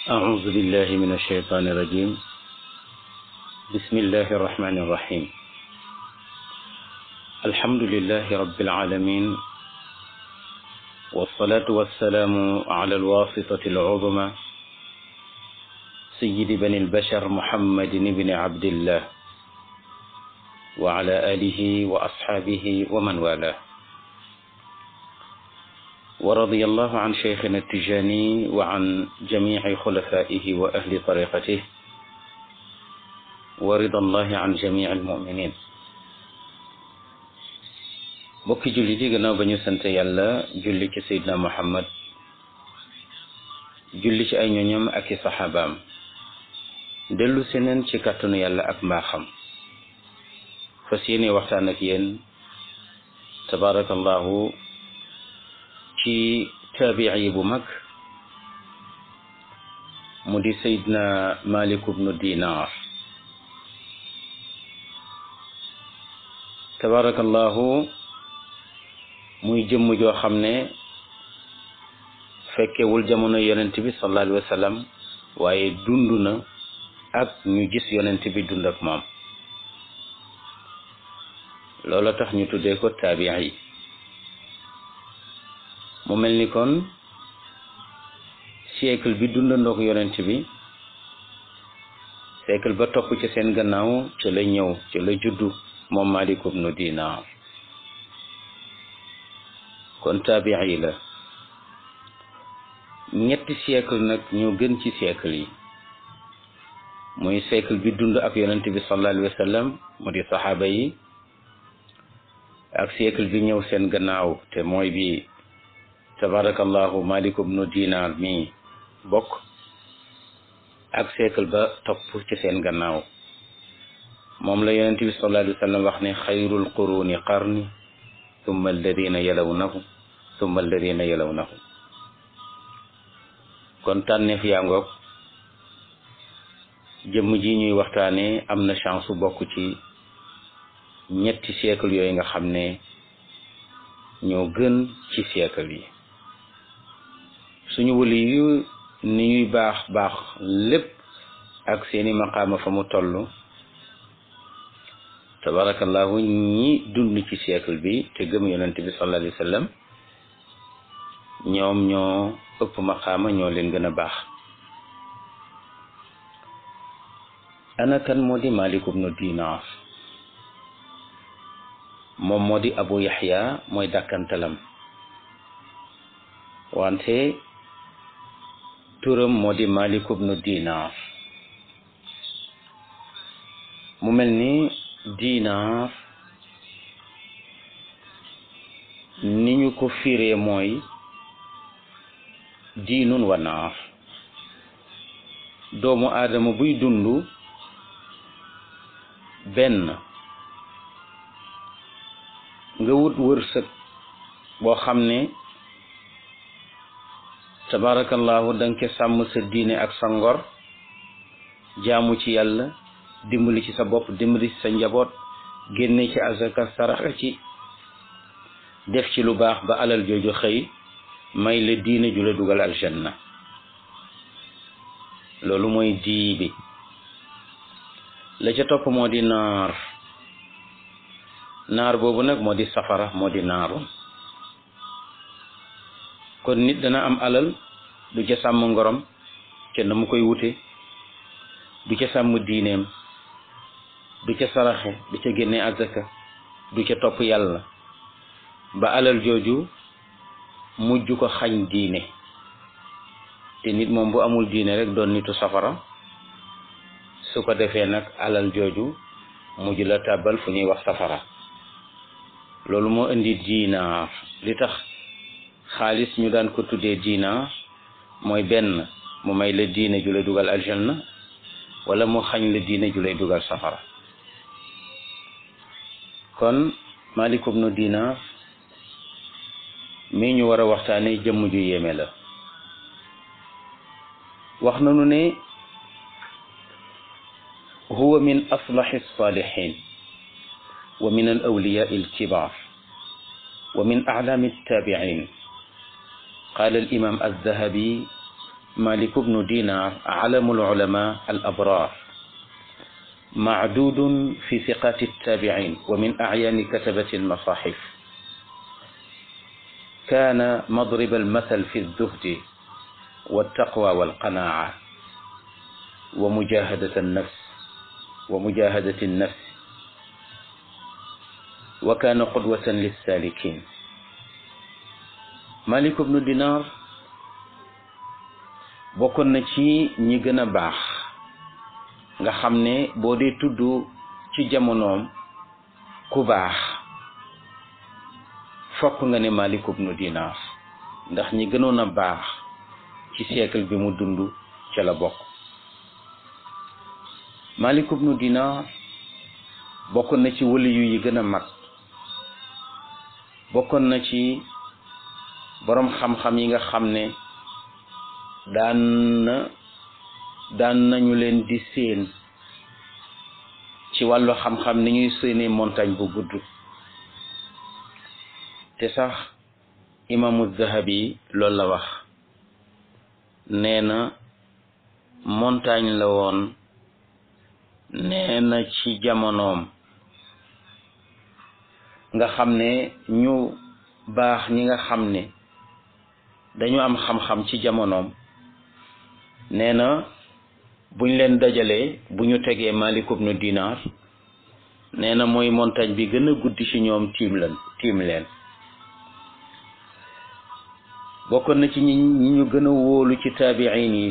أعوذ بالله من الشيطان الرجيم بسم الله الرحمن الرحيم الحمد لله رب العالمين والصلاة والسلام على الواسطة العظمى سيد بني البشر محمد بن عبد الله وعلى آله وأصحابه ومن والاه ورضي الله عن شيخنا التجاني وعن جميع خلفائه وأهل طريقته ورضا الله عن جميع المؤمنين bokki julli di gannaaw ba ñu sant yàlla julli ci seydina muhammad julli ci ay ñoñam ak i saxaabaam dellu seneen ci kàttanu yàlla ak mbaaxam fas yéene waxtaan ak yéen tabaarakallahu ci taabici bu mag mu di Seydina Malik ibnu Dinar tabarakallahu muy jëmm joo xam ne fekkewul jamono yonent bi sallallahu alayhi wa sallam waaye dund na ak ñu gis yonent bi dund ak moom loola tax ñu tuddee ko taabici mu mel ni kon siècle bi dundandook yonent bi siècle ba topp ci seen gannaaw ci la ñëw ci la juddu moom Malik ibnu Dinar kon taabii la ñetti siècle nag ñoo gën ci siècle yi muy siècle bi dund ak yonent bi sallallahu alayhi wa sallam mu di saxaaba yi ak siècle bi ñëw seen gannaaw te mooy bi tabarakallahu malik ibnu dinar mi bokk ak siècle ba topp ci seen gannaaw moom la yonent bi sallallahu alayhi wa sallam wax ne xayrul quruni qarni thumma alladina yalawnahu thumma alladina yalawnahu kon tànneef yaa ngoog jëmm ji ñuy waxtaane am na chance bokk ci ñetti siècle yooyu nga xam ne ñoo gën ci siècle yi suñu wëli yu ni ñuy baax baax lépp ak seeni maqaama fa mu toll tabarakallahu ñi dund ci siècle bi te gëm yonent bi sallallahu alayhi wa sallam ñoom ñoo ëpp maqaama ñoo leen gën a baax ana kan moo di Malik ibnu Dinar moom moo di Abu Yaxya mooy dàkkantalam wante turam moo di Malik ibnu Dinar mu mel ni Dinar ni ñu ko firee mooy diinun wa naar doomu aadama buy dund benn nga wut wërsëg boo xam ne tabarakallahu danga ca sàmm sa diine ak sa ngor jaamu ci yàlla dimbali ci sa bopp dimbali ci sa njaboot génne ci azaka saraxa ci def ci lu baax ba alal jooju xëy may la diine ju la dugal aljanna loolu mooy dii bi la ca topp moo di naar naar boobu nag moo di safara moo di naaru kon nit dana am alal du ca sàmm ngorom ca na mu koy wute du ca sàmm diineem du ca saraxe du ca génne azaka du ca topp yàlla ba alal jooju mujj ko xañ diine te nit moom bu amul diine rek doon nitu safara su ko defee nag alal jooju mujj la tàbbal fu ñuy wax safara loolu moo indi diinaar li tax xaalis ñu daan ko tuddee diinaar mooy benn mu may la diine ju lay dugal aljanna wala mu xañ la diine ju lay dugal safara kon Malik ibnu Dinar mii ñu war a waxtaane jëmm ju yéeme la wax nañu ne huwa min aslahi salihin wa min al awliya al kibar wa min a'lam al tabi'in قال الإمام الذهبي مالك بن دينار علم العلماء الأبرار معدود في ثقات التابعين ومن أعيان كتبة المصاحف كان مضرب المثل في الزهد والتقوى والقناعة ومجاهدة النفس ومجاهدة النفس وكان قدوة للسالكين مالك بن دينار bokkoon na ci ñi gën a baax nga xam ne boo dee tudd ci jamonoom ku baax fokk nga ne Malik ibnu Dinar ndax ñi gënoon a baax ci siècle bi mu dund ca la bokk Malik ibnu Dinar bokkoon na ci waliyu yi gën a mag bokkoon na ci boroom xam-xam yi nga xam ne daan na daan nañu leen di séen ci wàllu xam-xam ni ñuy séenee montagne bu gudd te sax imaamu Zahabi loolu la wax nee na montagne la woon nee na ci jamonoom nga xam ne ñu baax ñi nga xam ne dañu am xam-xam ci jamonoom nee na buñ leen dajalee bu ñu tegee Malik ibnu Dinar nee na mooy montagne bi gën a guddi ci ñoom tiim leen tiim leen bokkoon na ci ñi ñi ñu gën a wóolu ci taabiin yi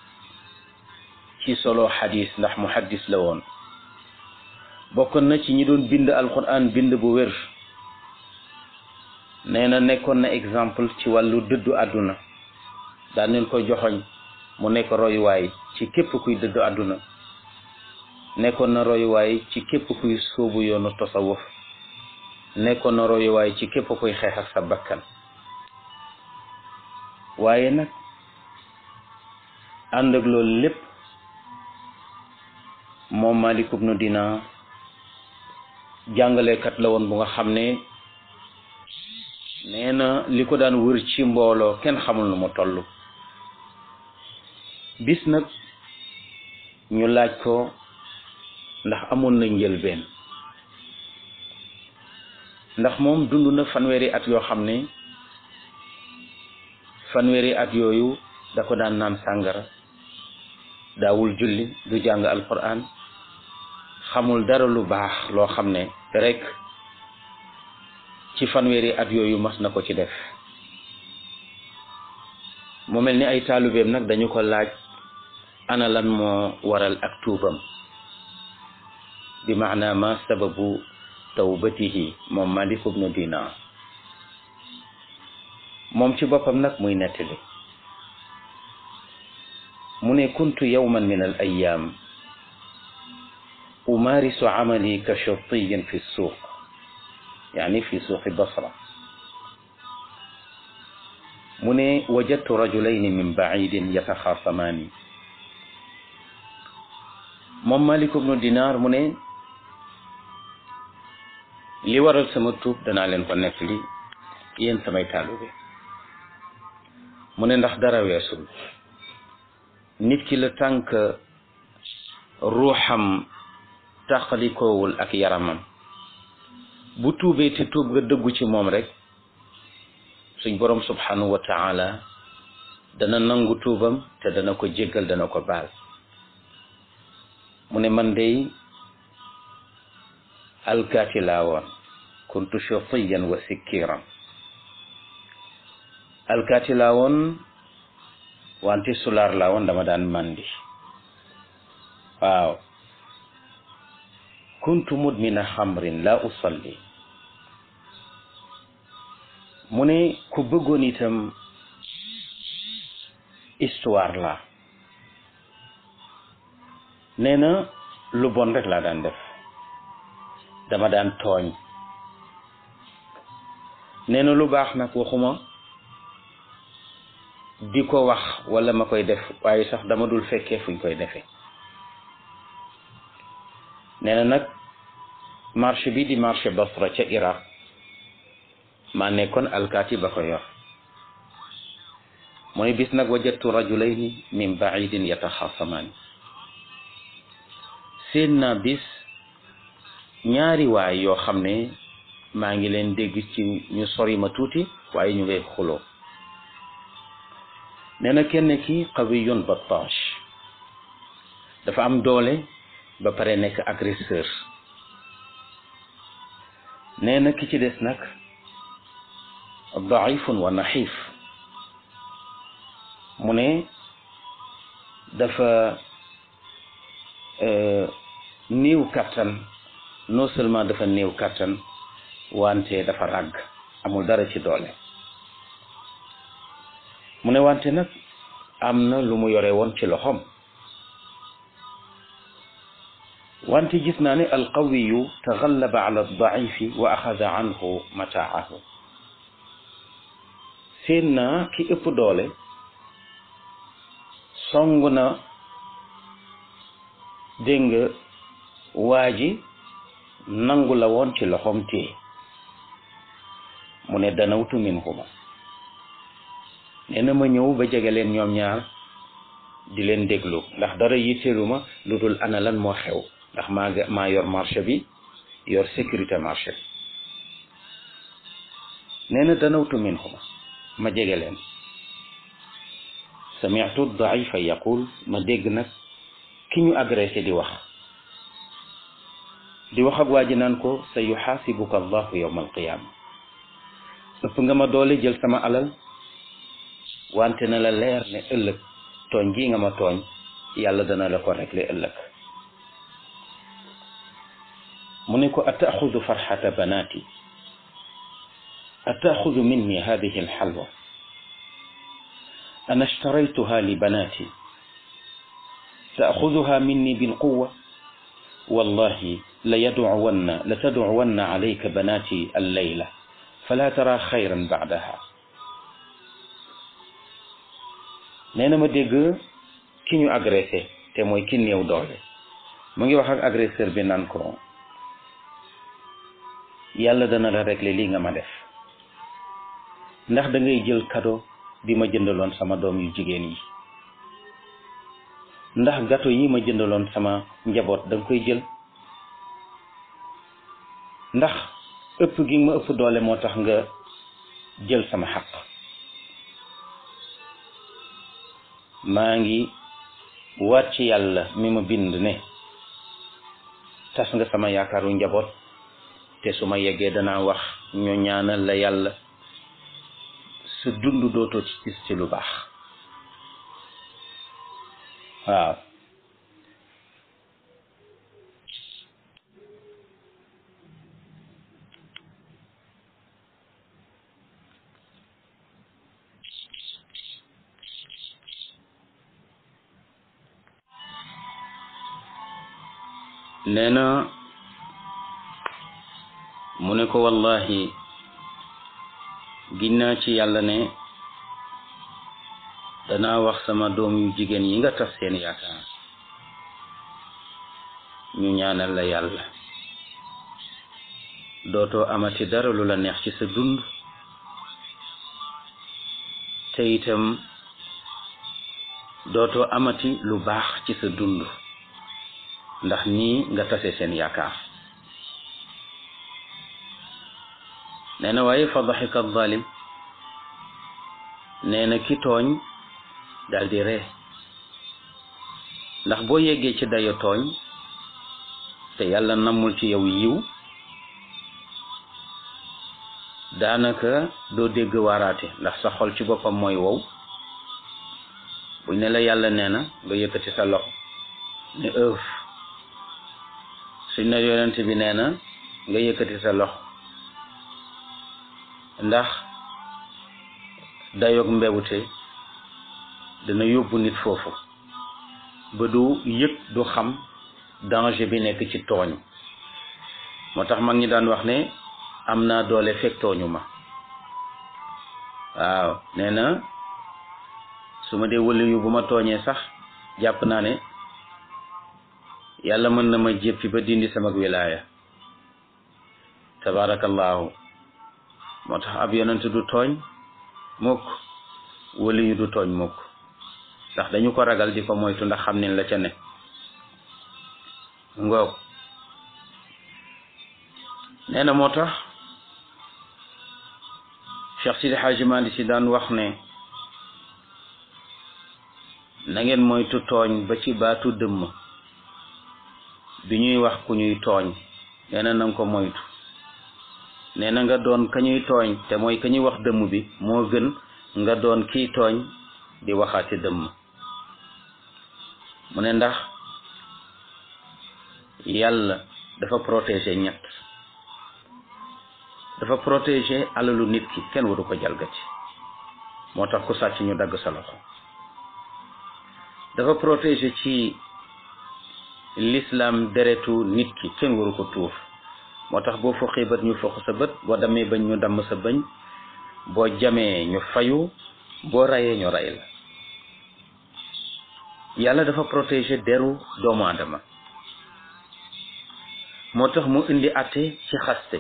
ci solo xadis ndax muhaddis la woon bokkoon na ci ñi doon bind alquran bind bu wér nee na nekkoon na exemple ci wàllu dëddu àdduna daan leen ko joxoñ mu nekk royuwaay ci képp kuy dëddu àdduna nekkoon na royuwaay ci képp kuy sóobu yoonu tasawuf nekkoon na royuwaay ci képp kuy xeex ak sa bakkan waaye nag ànd ak loolu lépp moom Malik ibnu Dinar jàngalekat la woon bu nga xam ne nee na li ko daan wër ci mbooloo kenn xamul nu mu toll bis nag ñu laaj ko ndax amoon na njëlbeen ndax moom dund na fanweeri at yoo xam ne fanweeri at yooyu da ko daan naan sàngara daawul julli du jàng alquran xamul dara lu baax loo xam ne rek ci fanweeri at yooyu mas na ko ci def mu mel ni ay taalubeem nag dañu ko laaj ana lan moo waral ak tuubam bi maana ma sababu tawbatihi moom Malik ibnu Dinar moom ci boppam nag muy nettali mu ne kuntu yawman min al ayam umarisu amali ka shurtiyin fi suuq يعني في سوق بصرة من وجدت رجلين من بعيد يتخاصمان moom Malik ibnu Dinar mu ne li waral sama tuub danaa leen ko nettali yéen samay taalibe mu ne ndax dara weesul nit ki la tànk ruuxam tàqalikoowul ak yaramam bu tuubee te tuub nga dëggu ci moom rek suñ borom subhanahu wa taala dana nangu tuubam te dana ko jéggal dana ko baal mu ne man dey alkaati laa woon kuntu shatiyan wa sikkiran alkaati laa woon wante sulaar laa woon dama daan mandi waaw kuntu mudmina xamrin la usalli mu ne ku bëggoon itam histoire la nee na lu bon rek laa daan def dama daan tooñ nee na lu baax nag waxuma di ko wax wala ma koy def waaye sax dama dul fekkee fuñ koy defee nee na nag marché bi di marché Basra ca Iraq maa nekkoon alkaati ba ko yor mu ne bis nag wajadtu rajulayni min baidin yataxaasamaani seen naa bis ñaari waay yoo xam ne maa ngi leen dégg ci ñu sori ma tuuti waaye ñu ngay xuloo nee na kenn ki qawiyun battash dafa am doole ba pare nekk agresseur nee na ki ci des nag daifun wa naxiif mu ne dafa néew kattan non seulement dafa néew kattan wante dafa ràgg amul dara ci doole mu ne wante nag am na lu mu yore woon ci loxoom wante gis naa ne alqawiyu taxallaba ala aldaifi wa axada anhu mataahu seen naa ki ëpp doole song na dégg nga waa ji nangu la woon ci loxoom téye mu ne danawtu minhuma nee na ma ñëw ba jege leen ñoom ñaar di leen déglu ndax dara yitteeluma lu dul ana lan moo xew ndax maa maa yor marché bi yor sécurité marché bi nee na danawtu minhuma ma jege leen sami'tu daifa yaqul ma dégg nag ki ñu agressé di wax di wax ak waa ji naan ko sa yuxaasibuka allahu yawma alqiyaama ëpp nga ma doole jël sama alal wante na la leer ne ëllëg tooñ gi nga ma tooñ yàlla dana la ko réglé ëllëg mu ne ko ataaxudu farxata banaati ataaxudu minni hadihi alxalwa ana ashtaraytuha li banaati taaxuduha minni bilquwa wallahi la yadcuwanna la tadcuwanna alayka banaati allayla fala tara xayran bacdaha nee na ma dégg ki ñu agressé te mooy ki néew doole mu ngi wax ak agresseur bi naan ko yàlla dana la régler lii nga ma def ndax da ngay jël cadeau bi ma jëndaloon sama doom yu jigéen yi ndax gâteau yi ma jëndaloon sama njaboot da nga koy jël ndax ëpp gi ma ëpp doole moo tax nga jël sama xaq maa ngi waat ci yàlla mi ma bind ne tas nga sama yaakaaru njaboot te su ma yeggee danaa wax ñu ñaanal la yàlla su dund dootoo ci gis ci lu baax waaw nee na mu ne ko wallahi ginnaa ci yàlla ne danaa wax sama doom yu jigéen yi nga tas seen yaakaar ñu ñaanal la yàlla dootoo amati dara lu la neex ci sa dund te itam dootoo amati lu baax ci sa dund ndax nii nga tase seen yaakaar nee na waaye fa daxika zalim nee na ki tooñ daal di ree ndax boo yeggee ci dayo tooñ te yàlla namul ci yow yiw daanaka doo dégg waaraate ndax sa xol ci boppam mooy wow buñ ne la yàlla nee na nga yëkkati sa loxo ne ëf suñ ne yonent bi nee na nga yëkkati sa loxo ndax dayoog mbewute dana yóbbu nit foofu ba du yëg du xam danger bi nekk ci tooñ moo tax mag ñi daan wax ne am naa doole fekk tooñu ma waaw nee na su ma dee wëli yu bu ma tooñee sax jàpp naa ne yàlla mën na ma jéppi ba dindi sama wilaaya tabaarakallaahu moo tax ab yonent du tooñ mukk wala yu du tooñ mukk ndax dañu ko ragal di ko moytu ndax xam ne la ca ne ngoog nee na moo tax Cheikh Sidi Hadji Malick Sy daan wax ne na ngeen moytu tooñ ba ci baatu dëmm bi ñuy wax ku ñuy tooñ nee na nanga ko moytu nee na nga doon ka ñuy tooñ te mooy ka ñuy wax dëmm bi moo gën nga doon kiy tooñ di waxaati dëmm mu ne ndax yàlla dafa protéger ñett dafa protéger alalu nit ki kenn waru ko jalgati moo tax ku sàcc ñu dagg sa loxo dafa protéger ci l'islam deretu nit ki kenn waru ko tuur moo tax boo foqee bët ñu foq sa bët boo damee bañ ñu damm sa bañ boo jamee ñu fayu boo rayee ñu ray la yàlla dafa protéger deru doomu aadama moo tax mu indi àtte ci xaste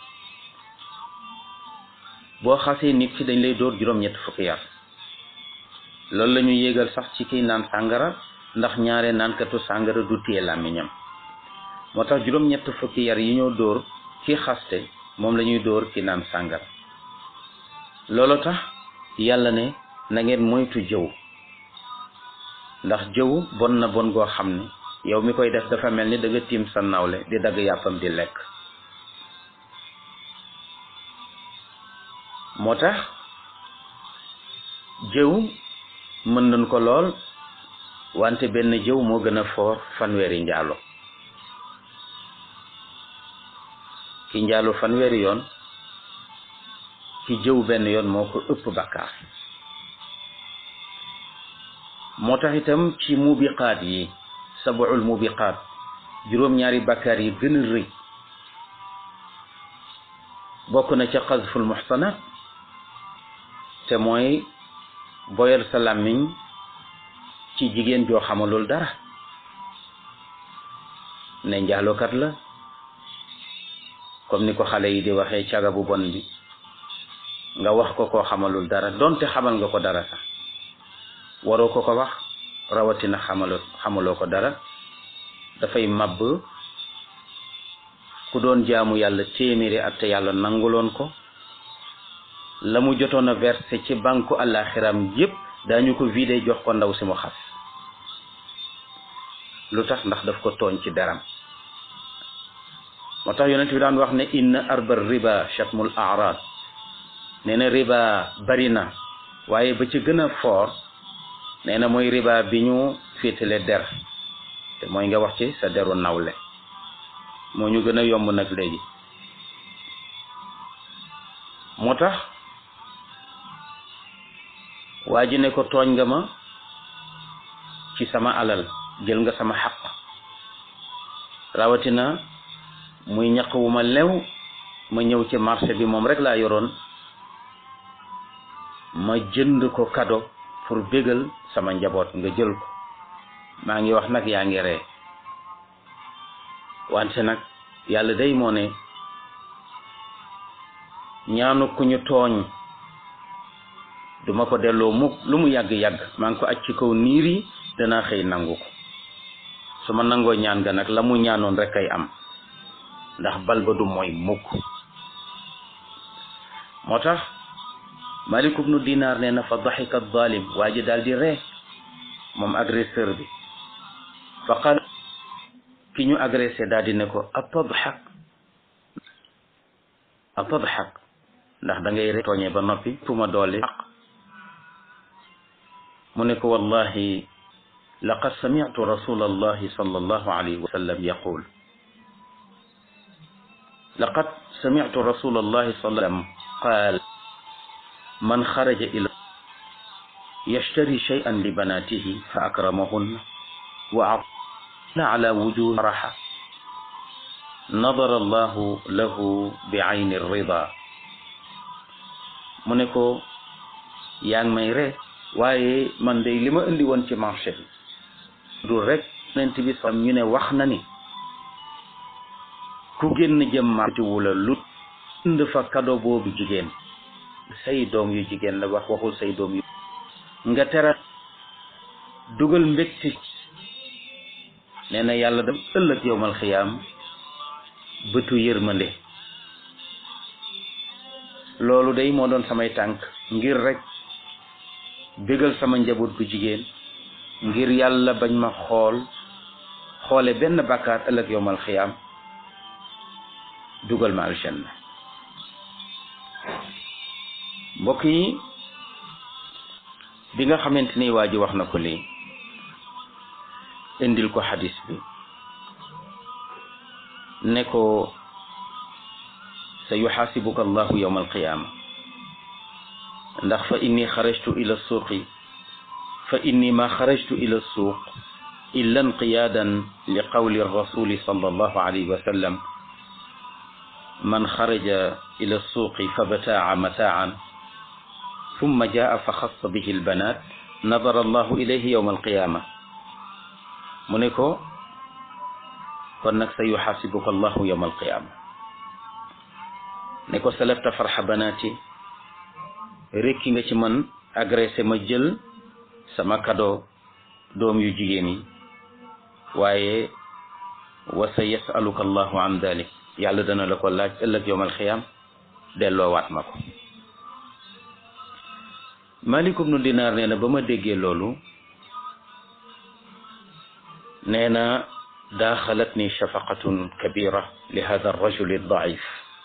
boo xasee nit ki dañ lay dóor juróom-ñett fukki yar loolu la ñu yéegal sax ci kiy naan sàngara ndax ñaare naankatu sàngara du téye làmmiñam moo tax juróom-ñett fukki yar yi ñoo dóor ki xaste moom la ñuy dóor ki naan sàngara loolu tax yàlla ne na ngeen moytu jëw ndax jëw bon na bon goo xam ne yow mi koy def dafa mel ni da nga tiim sa nawle di dagg yàppam di lekk moo tax jëw mën nañ ko lool wante benn jëw moo gën a foor fanweeri njaalo ki njaalo fanweeri yoon ki jëw benn yoon moo ko ëpp bakkaar moo tax itam ci mubiqaat yi sabuul mubiqaat juróom-ñaari bakkaar yi gën a rëy bokk na ca xasful muxsanat te mooy boyal sa làmmiñ ci jigéen joo xamalul dara ne njaalokat la comme ni ko xale yi di waxee caga bu bon bi nga wax ko koo xamalul dara donte xamal nga ko dara sax waroo ko ko wax rawatina xamaloo xamaloo ko dara dafay màbb ku doon jaamu yàlla téeméeri at te yàlla nanguloon ko la mu jotoon a versé ci banku àllaaxiram yépp daañu ko vidé jox ko ndaw si mu xas lu tax ndax daf ko tooñ ci deram moo tax yonent bi daan wax ne inna arbar riba chatmul arad nee na riba bari na waaye ba ci gën a fort nee na mooy riba bi ñu féetale der te mooy nga wax ci sa deru nawle moo ñu gën a yomb nag léegi moo tax waa ji ne ko tooñ nga ma ci sama alal jël nga sama xaq rawatina muy ñaq wu ma lew ma ñëw ci marché bi moom rek laa yoroon ma jënd ko kado pour bégal sama njaboot nga jël ko maa ngi wax nag yaa ngi ree wante nag yàlla day moo ne ñaanu ku ñu tooñ duma ko delloo mukk lu mu yàgg-yàgg maa ngi ko aj ci kaw niir yi danaa xëy nangu ko su ma nangoo ñaan ga nag la mu ñaanoon rek kay am ndax bal ba du mooy mukk moo tax malik ibnu dinar nee na fa daxika zalim waa ji daal di ree moom agresseur bi fa qal ki ñu agressé daal di ne ko atadxak atadxak ndax da ngay ree tooñee ba noppi tuma doole mu ne ko wallahi laqad sami'tu rasul allahi sallallahu alayhi wa sallam yaqul laqad sami'tu rasul allahi sallallahu alayhi wa sallam qaal man xaraja ila yashtari shay'an li banatihi fa akramahunna wa a'tana ala wujuhi raha nadara allahu lahu bi ayni rida mu ne ko yaa ngi may ree waaye man de li ma indi woon ci marché bi du rek nent bi sam ñu ne wax na ni ku génn jëm marché wula lu indi fa kado boobu jigéen say doom yu jigéen la wax waxul say doom yu nga teral dugal mbégte nee na yàlla dam ëllëg yowmal xiyaam bëtu yërmande loolu day moo doon samay tànk ngir rek bégal sama njaboot gu jigéen ngir yàlla bañ ma xool xoole benn bàkkaar ëllëg yowmal xiyaam dugal ma aljanna mbokk yi bi nga xamante ni waa ji wax na ko lii indil ko xadis bi ne ko sa yuxaasibuka allahu yowma alqiyaama ndax fa inni xarajtu ila suuqi fa inni ma xarajtu ila suuq illa inqiyaadan li qawli rasuli sallallahu alayhi wa sallam man xaraja ila suuqi fa bataa mataan summa jaa fa xassa bihi albanat nadara allahu ilayhi yowma alqiyaama mu ne ko kon nag sa yuxaasibuka allahu yowma alqiyaama ne ko salabta farxa banaati rekki nga ci man agressé ma jël sama kado doom yu jigéen yi waaye wa sa yasaluka allahu an dalik yàlla dana la ko laaj ëllëg yowm alxiyaam delloowaat ma ko malik ibnu dinaar nee na ba ma déggee loolu nee na daaxalat ni shafaqatun kabira li hada arrajul daif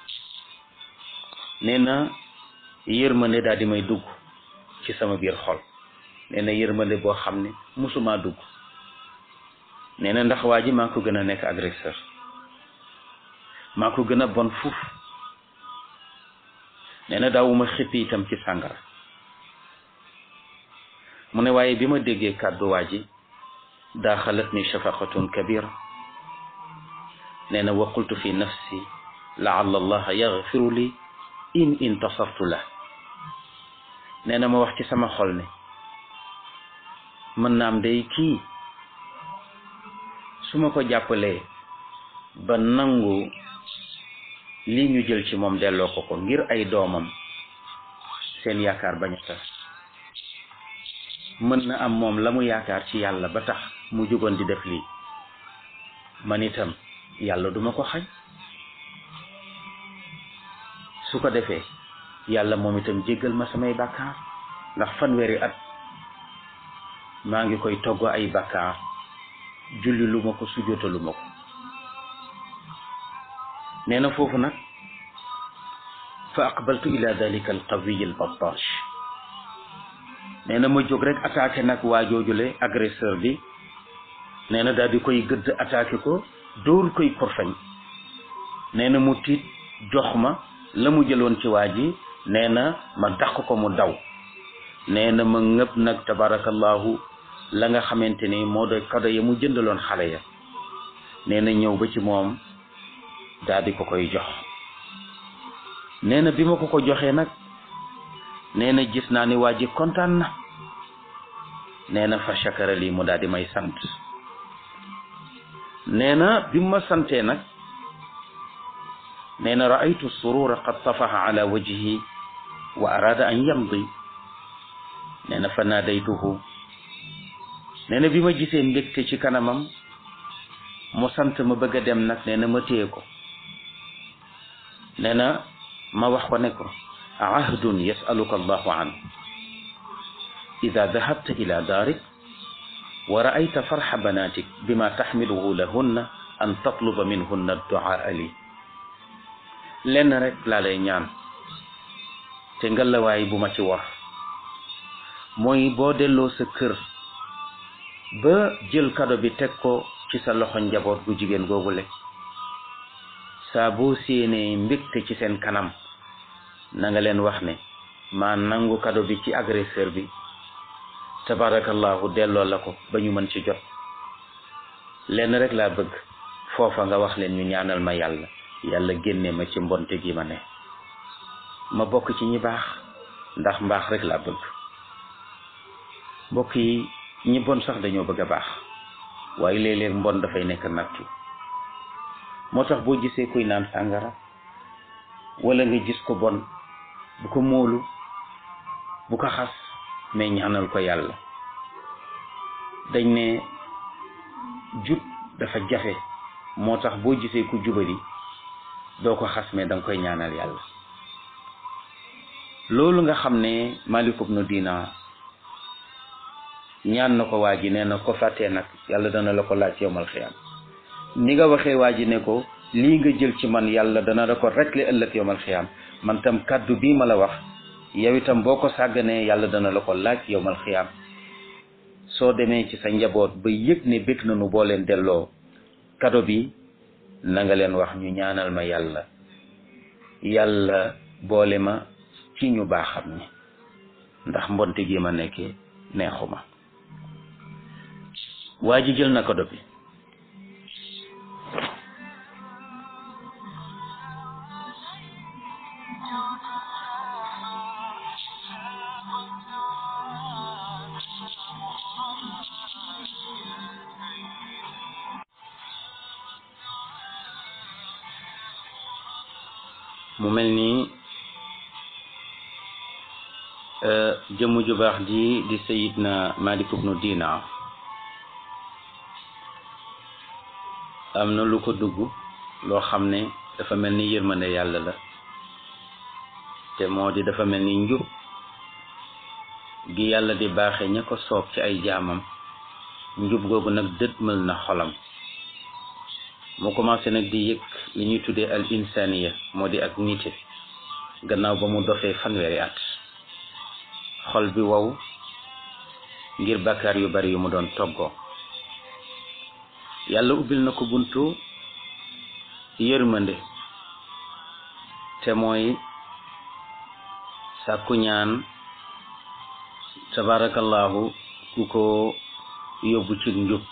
nee na yërmande daal di may dugg ci sama biir xol nee na yërmande boo xam ne musuma dugg nee na ndax waa ji maa ko gën a nekk agresseur maa ko gën a bon fuuf nee na daawuma xippi itam ci sàngara mu ne waaye bi ma déggee kàddu waa ji daaxalat ni shafaqatun kabira nee na wa qultu fi nafsi laalla allaha yaxfiru li in intasartu la nee na ma wax ci sama xol ne mën naam day kii su ma ko jàppalee ba nangu lii ñu jël ci moom delloo ko ko ngir ay doomam seen yaakaar bañ a tas mën na am moom la mu yaakaar ci yàlla ba tax mu jugoon di def lii man itam yàlla duma ko xañ su ko defee yàlla moom itam jéggal ma samay bàkkaar ndax fanweeri at maa ngi koy togg ay bàkkaar julli lu ma ko sujjóotalu ma ko nee na foofu nag fa aqbaltu ila dalika alqawiy albattash nee na ma jóg rek attaqué nag waa joojule agresseur bi nee na daal di koy gëdd attaqué ko dóor koy korfañ nee na mu tiit jox ma la mu jëloon ci waa ji nee na ma dàq ko mu daw nee na ma ngëpp nag tabarakallahu la nga xamante ni moo doy kado ya mu jëndaloon xale ya nee na ñëw ba ci moom daal di ko koy jox nee na bi ma ko ko joxee nag nee na gis naa ni waa ji kontaan na nee na fa shakara lii mu daal di may sant nee na bi ma santee nag nee na raaytu surura qad tafaha ala wajhi wa arada an yamdi nee na fa naadaytuhu nee na bi ma gisee mbégte ci kanamam mu sant ma bëgg a dem nag nee na ma téye ko nee na ma wax ko ne ko ahdun yasaluka allahu an ida dahabta ila daarik wa raayta farxa banatik bima taxmiluhu lahunna an tatluba minhunna adduaa li lenn rek laa lay ñaan te ngalawaay bu ma ci war mooy boo delloo sa kër ba jël kado bi teg ko ci sa loxo njaboot gu jigéen googule saa boo séenee mbégte ci seen kanam na nga leen wax ne maa nangu kado bi ci agresseur bi tabarakallahu delloo la ko ba ñu mën ci jot lenn rek laa bëgg foofa nga wax leen ñu ñaanal ma yàlla yàlla génne ma ci mbonte gi ma ne ma bokk ci ñi baax ndax mbaax rek laa bëgg mbokk yi ñi bon sax dañoo bëgg a baax waaye léeg-léeg mbon dafay nekk nattu moo tax boo gisee kuy naan sàngara wala nga gis ko bon bu ko móolu bu ko xas mais ñaanal ko yàlla dañ ne jub dafa jafe moo tax boo gisee ku jubali doo ko xas mais danga koy ñaanal yàlla loolu nga xam ne Malik ibnu Dinar ñaan na ko waa ji nee na ko fàttee nag yàlla dana la ko laaj yowmal xiyaam ni nga waxee waa ji ne ko lii nga jël ci man yàlla dana la ko rekle ëllëg yowmal xiyaam man tam kàddu bii ma la wax yow itam boo ko sàgganee yàlla dana la ko laaj yowmal xiyaam soo demee ci sa njaboot ba yëg ne bëgg nañu boo leen delloo kado bi na nga leen wax ñu ñaanal ma yàlla yàlla boole ma ci ñu baaxam ni ndax mbonte gi ma nekkee neexuma waa ji jël na kado bi mu mel nii jëmm ju baax ji di sayidna Malik ibnu Dinar am na lu ko dugg loo xam ne dafa mel ni yërmande yàlla la te moo di dafa mel ni njub gi yàlla di baaxe ña ko soob ci ay jaamam njub googu nag dëdmal na xolam mu commencé nag di yëg li ñuy tuddee al insaniya moo di ak nite gannaaw ba mu dofee fanweeri at xol bi wow ngir bàkkaar yu bari yu mu doon toggoo yàlla ubbil na ko buntu yërmande te mooy sàkku ñaan tabarakallahu ku ko yóbbu ci njub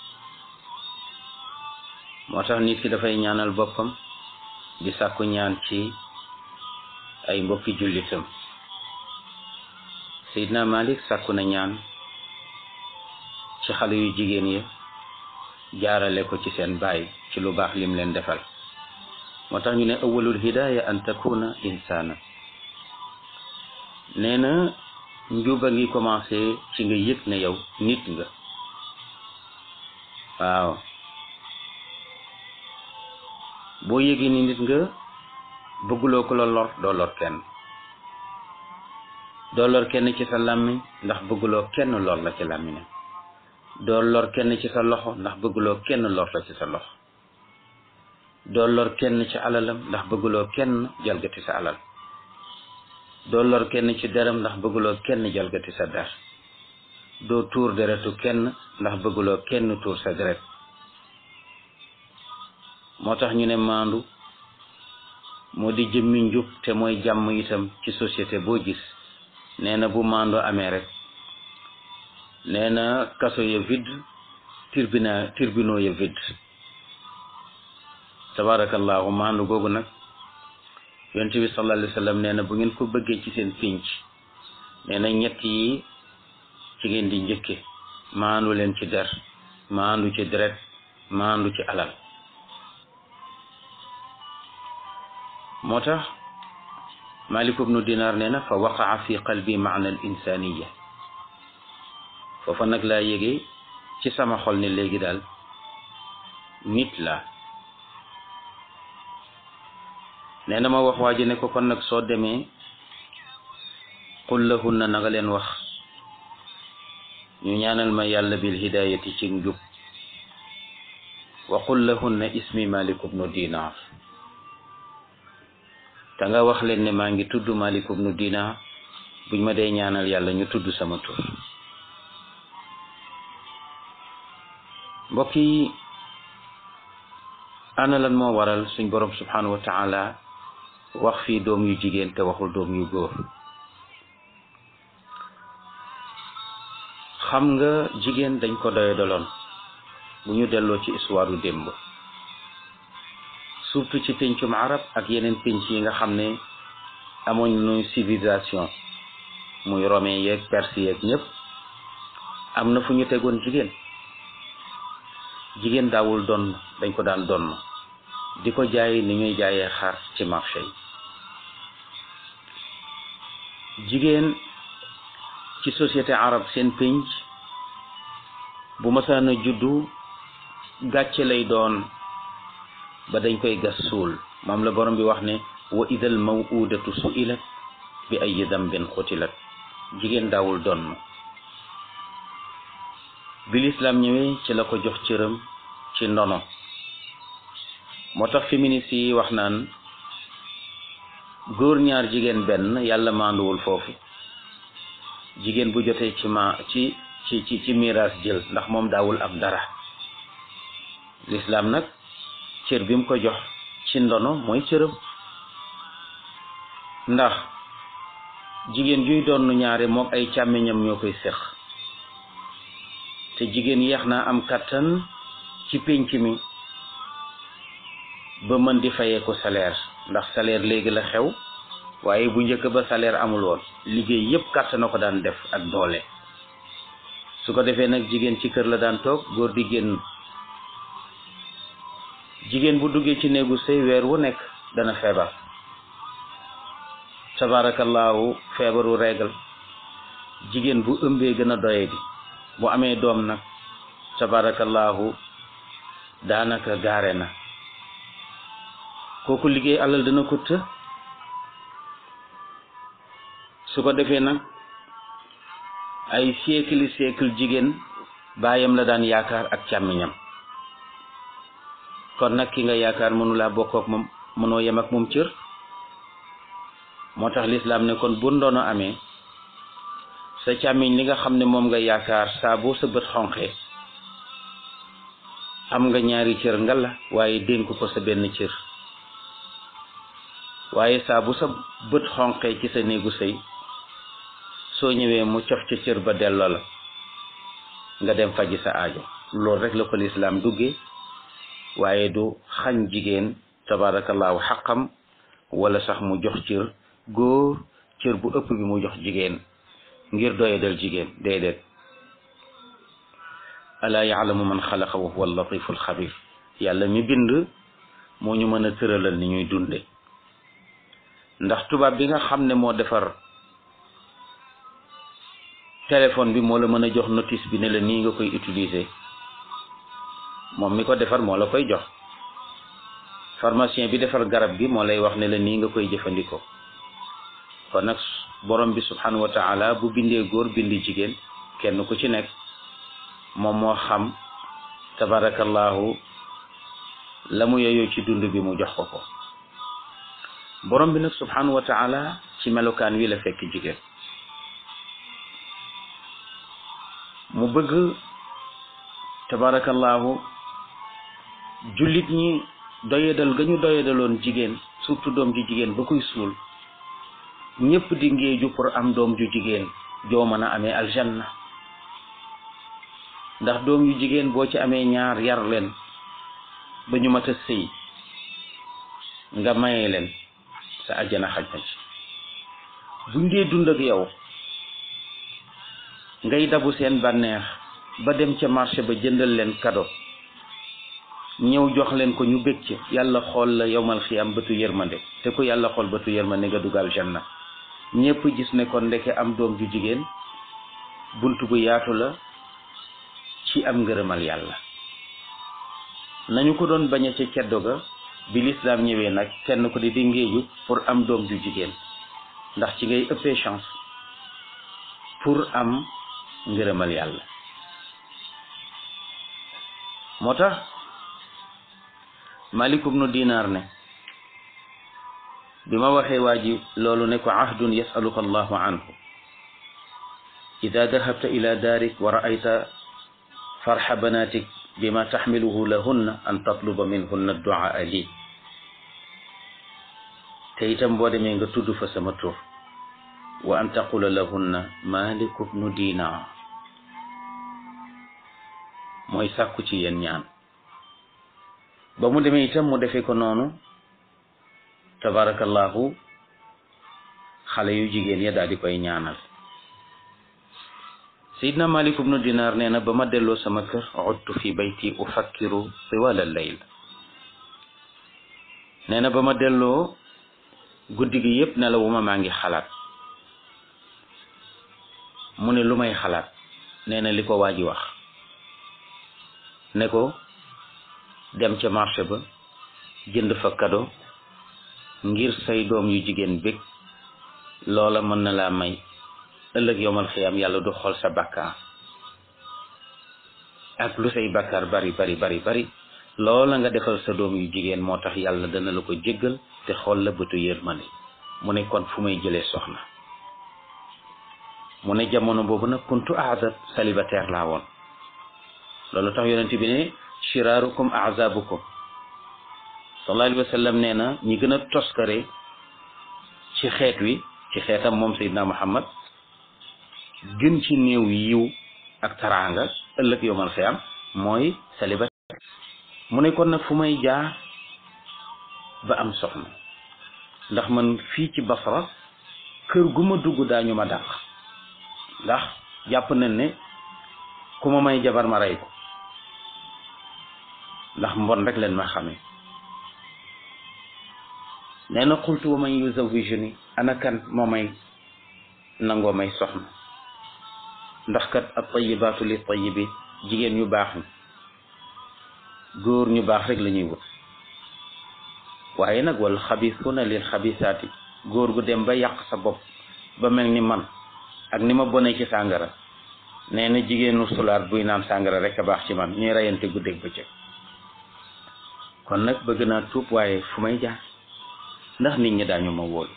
moo tax nit ki dafay ñaanal boppam di sàkku ñaan ci ay mbokki jullitam Seydina Malik sàkku na ñaan ci xale yu jigéen yi jaarale ko ci seen baay ci lu baax lim leen defal moo tax ñu ne awalul hidaya an takuna insana nee na njuba ngi commencé ci nga yëg ne yow nit nga waaw boo yëgee ni nit nga bëgguloo ko la lor doo lor kenn doo lor kenn ci sa làmmiñ ndax bëgguloo kenn lor la ci làmmiñam doo lor kenn ci sa loxo ndax bëgguloo kenn lor la ci sa loxo doo lor kenn ci alalam ndax bëgguloo kenn jalgati sa alal doo lor kenn ci deram ndax bëgguloo kenn jalgati sa der doo tuur deretu kenn ndax bëgguloo kenn tuur sa deret moo tax ñu ne maandu moo di jëmmi njub te mooy jàmm itam ci société boo gis nee na bu maandu amee rek nee na kaso ya vide tribunal tribunaux ya vide tabarakallahu maandu googu nag yonent bi sallallahu alayhi wa sallam nee na bu ngeen ko bëggee ci seen pinc nee na ñett yi ci ngeen di njëkke maandu leen ci der maandu ci deret maandu ci alal moo tax Malik ibnu Dinar nee na fa waqaa fi qalbi maana al insaniya foofa nag laa yégee ci sama xol ne léegi daal nit la nee na ma wax waa ji ne ko kon nag soo demee qul lahunna na nga leen wax ñu ñaanal ma yàlla bil hidayati ci njub wa qul lahunna ismi Malik ibnu Dinar te nga wax leen ne maa ngi tudd Malik ibnu Dinar buñ ma dee ñaanal yàlla ñu tudd sama tur mbokk yi ana lan moo waral suñ borom subhanahu wa taala wax fii doom yu jigéen te waxul doom yu góor xam nga jigéen dañ ko doye doloon bu ñu delloo ci histoire u démb surtout ci péncum arab ak yeneen pénc yi nga xam ne amoon nu civilisation muy romain yeeg perse yeeg ñëpp am na fu ñu tegoon jigéen jigéen daawul donn dañ ko daan donn di ko jaay ni ñuy jaayee xar ci marché yi jigéen ci société arab seen pénc bu masaan a juddu gàcce lay doon ba dañ koy gas suul moom la borom bi wax ne wa idal mawudatu suilat bi ay dambin xutilat jigéen daawul donn bi lislaam ñëwee ci la ko jox cëram ci ndono moo tax féministes yi wax naan góor ñaar jigéen benn yàlla maanduwul foofu jigéen bu jotee ci ma ci ci ci ci miraas jël ndax moom daawul am dara lislaam nag cër bi mu ko jox ci ndono mooy cëram ndax jigéen juy doon ñaare mook ay càmmiñam ñoo koy séq te jigéen yeex naa am kàttan ci pénc mi ba mën di fayee ko salaire ndax salaire léegi la xew waaye bu njëkk ba salaire amul woon liggéey yépp kàttan na ko daan def ak doole su ko defee nag jigéen ci kër la daan toog góor di génn jigéen bu duggee ci néegu sëy weer wu nekk dana feebar tabaarakallaahu feebaru reegal jigéen bu ëmbee gën a doye di bu amee doom nag tabaarakallaahu daanaka gaare na kooku liggéey alal dana ko të su ko defee nag ay siècle siècle jigéen baayam la daan yaakaar ak càmmiñam kon nag ki nga yaakaar mënulaa bokk ak moom mënoo yem ak moom cër moo tax lislaam ne kon bu ndono amee sa càmmiñ li nga xam ne moom nga yaakaar saa boo sa bët xonqee am nga ñaari cër nga la waaye dénk ko sa benn cër waaye saa bu sa bët xonqee ci sa néegu sëy soo ñëwee mu cof ca cër ba delloo la nga dem faji sa aajo loolu rek la ko lislaam duggee waaye du xañ jigéen tabaarakallaahu xaqam wala sax mu jox cër góor cër bu ëpp bi mu jox jigéen ngir doyadal jigéen déedéet alaa yaalamu man xalaqa wa huwa allatifu alxabir yàlla mi bind moo ñu mën a tëralal ni ñuy dunde ndax tubaab bi nga xam ne moo defar téléphone bi moo la mën a jox notice bi ne la nii nga koy utiliser moom mi ko defar moo la koy jox pharmacien bi defar garab gi moo lay wax ne la nii nga koy jëfandikoo kon nag borom bi subhanahu wa taala bu bindee góor bindi jigéen kenn ku ci nekk moom moo xam tabarakallahu la mu yeyoo ci dund bi mu jox ko ko borom bi nag subhanahu wa taala ci melokaan wi la fekk jigéen mu bëgg tabarakallahu jullit ñi doyadal ga ñu doyadaloon jigéen surtout doom ju jigéen ba koy suul ñëpp di ngéeju pour am doom ju jigéen joo mën a amee aljanna ndax doom yu jigéen boo ci amee ñaar yar leen ba ñu mat a sëy nga maye leen sa ajjana xaj na ci buñ dee dund ak yow ngay dabu seen bànneex ba dem ca marché ba jëndal leen kado ñëw jox leen ko ñu bég ci yàlla xool la yowmal xiyam bëtu yërmande te ku yàlla xool bëtu yërmande nga dugal janna ñépp gis ne kon ndeke am doom ju jigéen bunt bu yaatu la ci am ngërëmal yàlla nañu ko doon bañe ca ceddo ga bi lislaam ñëwee nag kenn ko di di ngéeju pour am doom ju jigéen ndax ci ngay ëppee chance pour am ngërëmal yàlla moo tax malik ibnu dinar ne bi ma waxee waa ji loolu ne ko ahdun yasaluka allahu anhu ida dahabta ila daarik wa raayta farxa banatik bima taxmiluhu lahunna an tatluba minhunna duaa li te itam boo demee nga tudd fa sama tur wa an taqula lahunna malik ibnu dinar mooy sàkku ci yéen ñaan ba mu demee itam mu defee ko noonu tabarakallahu xale yu jigéen ya daal di koy ñaanal sayidna malik ibnu dinar nee na ba ma delloo sama kër udtu fi bayti ufakkiru tiwal al layl nee na ba ma delloo guddi gi yépp nelawuma maa ngi xalaat mu ne lu may xalaat nee na li ko waa ji wax ne ko dem ca marché ba jënd fa kado ngir say doom yu jigéen bég loola mën na laa may ëllëg yowmal xiyaam yàlla du xool sa bàkkaar ak lu say bàkkaar bari bari bari bari loola nga defal sa doom yu jigéen moo tax yàlla dana la ko jéggal te xool la bëtu yërmande mu ne kon fu may jëlee soxna mu ne jamono boobu nag kuntu aazab célibataire laa woon loolu tax yonent bi ne shiraarukum azabukum sallallahu alayhi wa sallam nee na ñi gën a toskare ci xeet wi ci xeetam moom Seydina Muhammad gën ci néew yiw ak taraanga ëllëg yowmal xiyaam mooy célibataire mu ne kon nag fu may jaar ba am soxna ndax man fii ci Basra kër gu ma dugg daañu ma dàq ndax jàpp nañ ne ku ma may jabar ma rey ko ndax mbon rek leen ma xamee nee na xultu wa man yuzawijuni ana kan moo may nangoo may soxna ndax kat at tayibaatu li tayibi jigéen ñu baax ñi góor ñu baax rek la ñuy wut waaye nag wal xabisuuna lil xabisaati góor gu dem ba yàq sa bopp ba mel ni man ak ni ma bonee ci sàngara nee na jigéenu sulaat buy naan sàngara rek a baax ci man ñuy reyante guddeeg bëccëg kon nag bëgg naa tuub waaye fu may jaar ndax nit ñi daañu ma wóolu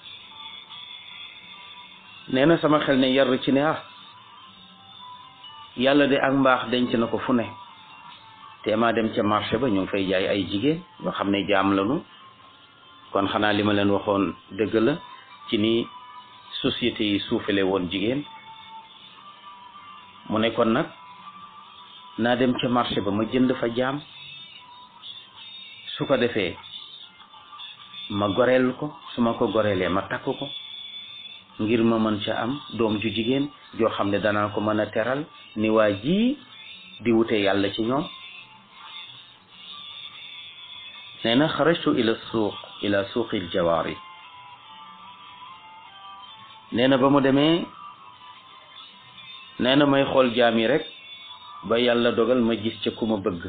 nee na sama xel ne yar ci ne ah yàlla de ak mbaax denc na ko fu ne te maa dem ca marché ba ñu ngi fay jaay ay jigéen yoo xam ne jaam lañu kon xanaa li ma leen waxoon dëgg la ci ni société yi suufale woon jigéen mu ne kon nag naa dem ca marché ba ma jënd fa jaam su ko defee ma goreel ko su ma ko goreelee ma takk ko ngir ma mën ca am doom ju jigéen joo xam ne danaa ko mën a teral ni waa ji di wute yàlla ci ñoom nee na xarajtu ila suuq ila suuqil jawaari nee na ba mu demee nee na may xool jaam yi rek ba yàlla dogal ma gis ca ku ma bëgg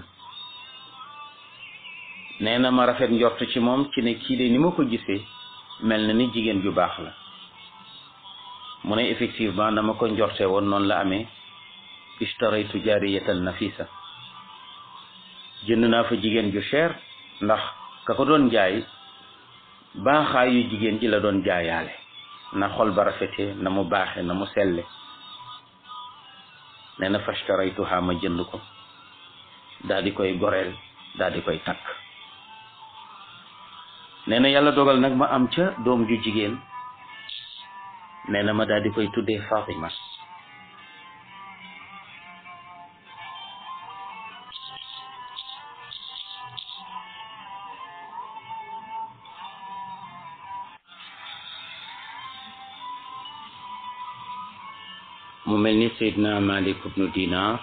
nee na ma rafet njort ci moom ci ne kii de ni ma ko gisee mel na ni jigéen ju baax la mu ne effectivement dama ko njorte woon noonu la amee ishtaraytu jaariyatan nafisa jënd naa fa jigéen ju cher ndax ka ko doon jaay baaxaayu jigéen ji la doon jaayaale na xol ba rafetee na mu baaxe na mu selle nee na fashtaraytuha ma jënd ko daal di koy goreel daal di koy takk nee na yàlla dogal nag ma am ca doom ju jigéen nee na ma daal di koy tuddee Fatima mu mel ni Seydina Malik ibnu Dinar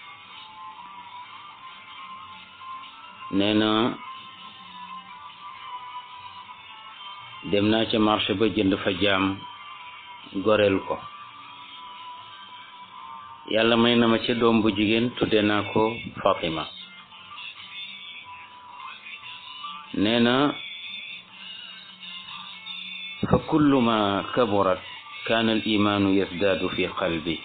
nee na dem naa ca marché ba jënd fa jaam goreel ko yàlla may na ma ca doom bu jigéen tudde naa ko Fatima nee na fa kullu ma kaburat kaana al imaanu yasdaadu fi qalbi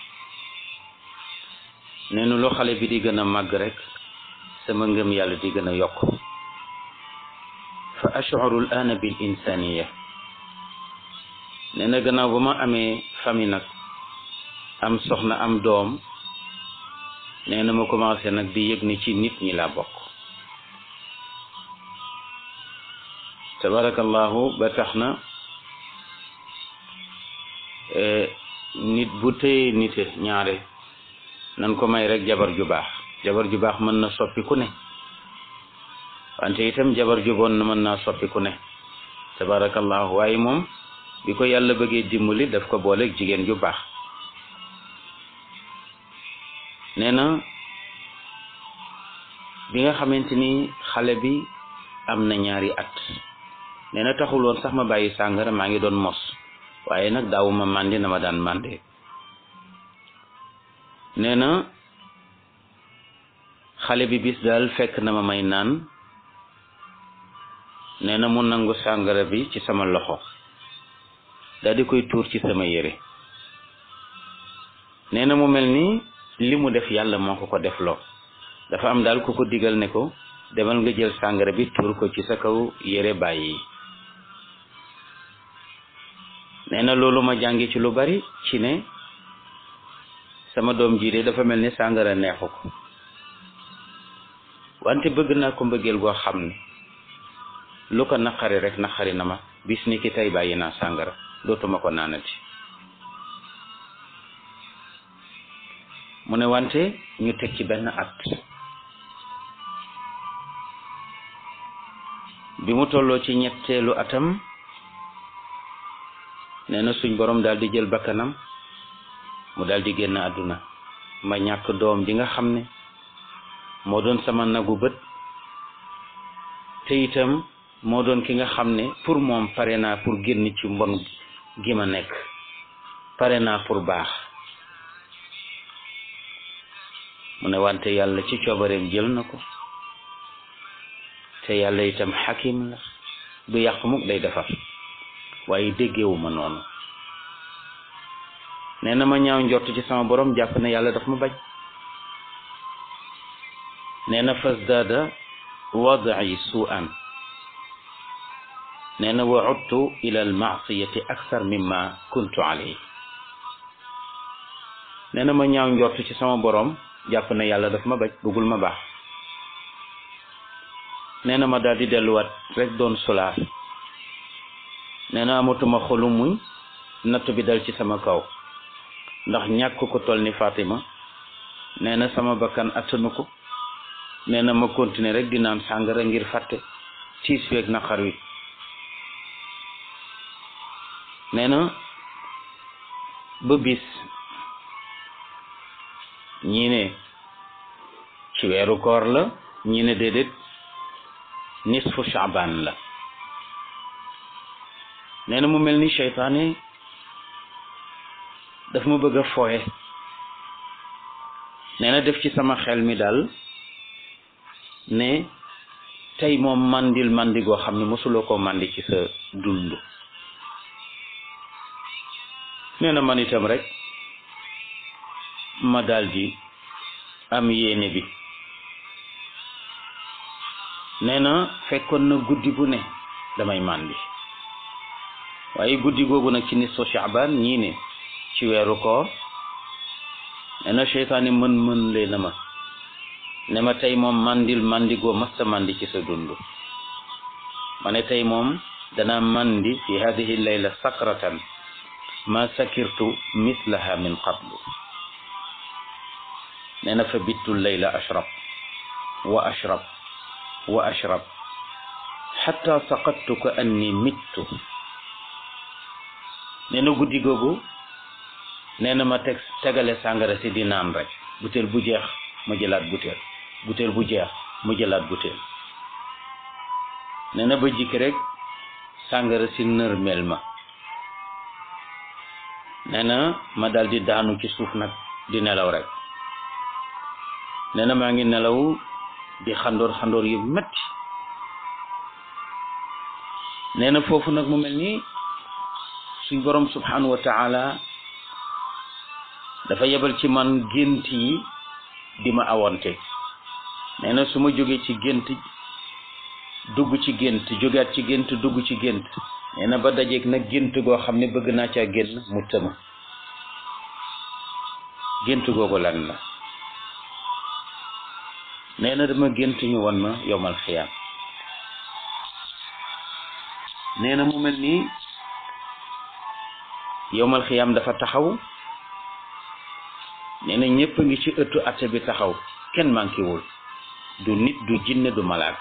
nee na loo xale bi di gën a màgg rek sama ngëm yàlla di gën a yokk fa ashcuru al aana bil insaniya nee na gannaaw ba ma amee famille nag am soxna am doom nee na ma commencé nag di yëg ni ci nit ñi laa bokk tabarakallahu ba tax na nit bu téye nite ñaare nan ko may rek jabar ju baax jabar ju baax mën na soppi ku ne wante itam jabar ju bon mën naa soppi ku ne tabarakallahu waaye moom bi ko yàlla bëggee dimbali daf ko booleeg jigéen ju baax nee na bi nga xamante ni xale bi am na ñaari at nee na taxul woon sax ma bàyyi sàngara maa ngi doon mos waaye nag daawuma màndi na ma daan màndee nee na xale bi bis daal fekk na ma may naan nee na mu nangu sàngara bi ci sama loxo daal di koy tuur ci sama yére nee na mu mel ni li mu def yàlla moo ko ko def loo dafa am daal ku ko digal ne ko demal nga jël sàngara bi tuur ko ci sa kaw yére bàyyi nee na loolu ma jàngi ci lu bari ci ne sama doom ji de dafa mel ni sàngara neexu ko wante bëgg naa ko mbëggeel goo xam ne lu ko naqari rek naqari na ma bis ni ki tey bàyyi naa sàngara dootuma ko naanati mu ne wante ñu teg ci benn at bi mu tolloo ci ñetteelu atam nee na suñ borom daal di jël bakkanam mu daal di génn àdduna ma ñàkk doom ji nga xam ne moo doon sama nagu bët te itam moo doon ki nga xam ne pour moom pare naa pour génn ci mbon gi ma nekk pare naa pour baax mu ne wante yàlla ci coobareem jël na ko te yàlla itam xakim la du yàq mukk day defar waaye déggewuma noonu nee na ma ñaaw njort ci sama borom jàpp ne yàlla daf ma bañ nee na fasdaada wadai suan nee na wa udtu ila almaasiyati akthar mimma kuntu alayhi nee na ma ñaaw njort ci sama borom jàpp ne yàlla daf ma bañ bëggul ma baax nee na ma daal di delluwaat rek doon solaar nee na amatuma xolu muñ natt bi dal ci sama kaw ndax ñàkk ko toll ni Fatima nee na sama bakkan attanu ko nee na ma continuer rek di naan sàngara ngir fàtte tiis weeg naqar wi nee na ba bis ñii ne ci weeru koor la ñii ne déedéet nisfu Shaaban la nee na mu mel ni seytaane daf ma bëgg a fooye nee na def ci sama xel mi daal ne tey moom mandil mandi goo xam ne mosuloo koo mandi ci sa dund nee na man itam rek ma daldi am yéene bi nee na fekkoon na guddi bu ne damay màndi waaye guddi googu nag ci nisfu Shaaban ñii ne ci weeru koor nee na seytaane mën mën lee na ma ne ma tey moom mandil mandigoo masta mandi ci sa dund ma ne tey moom dana mandi fi hadihi layla sakratan ma sakirtu mislaha min qablu nee na fa bittu layla ashrab wa ashrab wa ashrab xatta saqattu ka anni mittu nee na guddi googu nee na ma teg tegale sàngara si di naan rek butéel bu jeex ma jëlaat butéel butéel bu jeex ma jëlaat butéel nee na ba jikki rek sàngara si nërmel ma nee na ma dal di daanu ci suuf nag di nelaw rek nee na maa ngi nelaw di xandoor xandoor yu metti nee na foofu nag mu mel ni suñ borom subhanahu wa taala dafa yebal ci man gént yi di ma awonte nee na su ma jógee ci gént dugg ci gént jógaat ci gént dugg ci gént nee na ba dajeeg nag gént goo xam ne bëgg naa caa génn mu tëma gént googu lan la nee na dama gént ñu won ma yowmal xiyaam nee na mu mel nii yowmal xiyaam dafa taxaw nee na ñëpp a ngi ci ëttu atte bi taxaw kenn mànkiwul du nit du jinne du malaak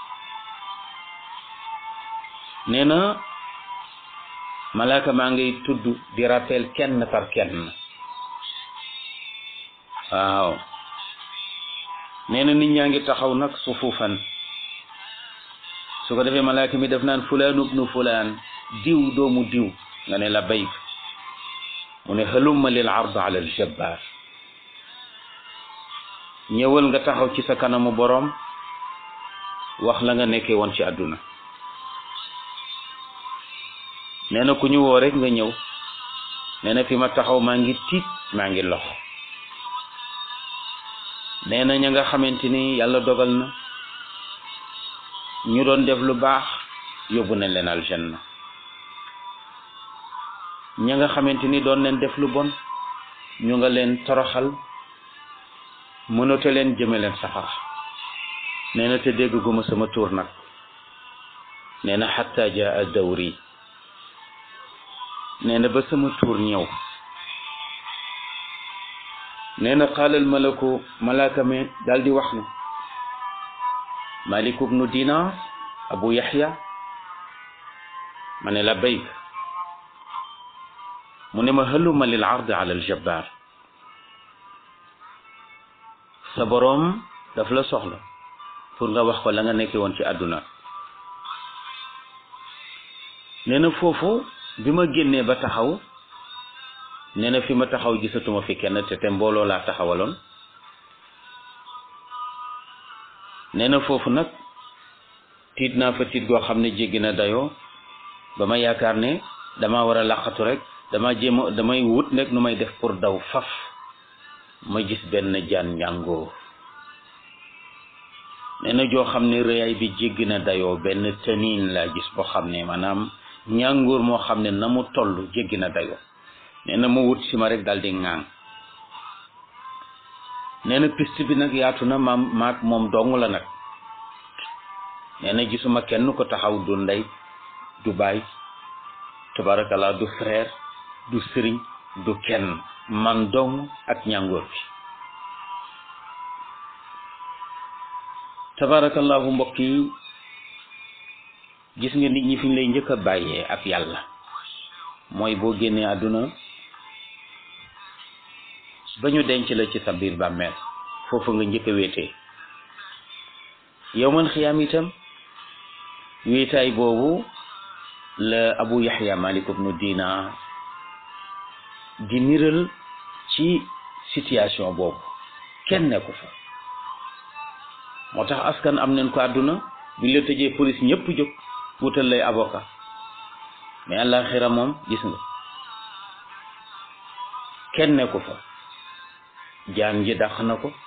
nee na malaaka maa ngay tudd di rappel kenn par kenn waaw nee na nit ñaa ngi taxaw nag sufuufan su ko defee malaaka mi def naan fulaan ubnu fulaan diw doomu diw nga ne la bayk mu ne halumma lil ard ala al jabbar ñëwal nga taxaw ci sa kanamu boroom wax la nga nekkee woon ci àdduna nee na ku ñu woo rek nga ñëw nee na fi ma taxaw maa ngi tiit maa ngi lox nee na ña nga xamante ni yàlla dogal na ñu doon def lu baax yóbbu nañ leen aljanna ña nga xamante ni doon leen def lu bon ñu nga leen toroxal mënata leen jëme leen safara nee na te dégg guma sama tuur nag nee na xatta jaa dawri nee na ba sama tuur ñëw nee na xaalal malaku malaaka mi daal di wax ne malik ibnu dinar abu yaxya ma ne la bayk mu ne ma haluma lil ard ala aljabbar sa boroom daf la soxla pour nga wax ko la nga nekkee woon ci àdduna nee na foofu bi ma génnee ba taxaw nee na fi ma taxaw gisatuma fi kenn te te mbooloo laa taxawaloon nee na foofu nag tiit naa fa tiit goo xam ne jéggi na dayoo ba ma yaakaar ne dama war a làqatu rek dama jéem a damay wut nekk nu may def pour daw faf ma gis benn jaan njàngoo nee na joo xam ne rëyaay bi jéggi na dayoo benn tëniin laa gis boo xam ne maanaam ñàngoor moo xam ne na mu toll jéggi na dayoo nee na mu wut si ma rek daal di ŋaaŋ nee na piste bi nag yaatu na maam maag moom dong la nag nee na gisuma kenn ko taxaw du ndey du baay tabarakallah du frère du sëriñ du kenn man dong ak ñàngoor bi tabarakallahu mbokk yi gis nga nit ñi fi ñu lay njëkk a bàyyee ak yàlla mooy boo génnee àdduna ba ñu denc la ci sa biir bàmmeel foofu nga njëkk a wéetee yow man xiyaam itam wéetaay boobu la abu yaxya malik ibnu dinar di niral ci situation boobu kenn nekku fa moo tax askan am nañ ko àdduna buñ la tëjee police ñëpp jóg wutal lay avocat mais àllaaxira moom gis nga kenn nekku fa jaan ji dàq na ko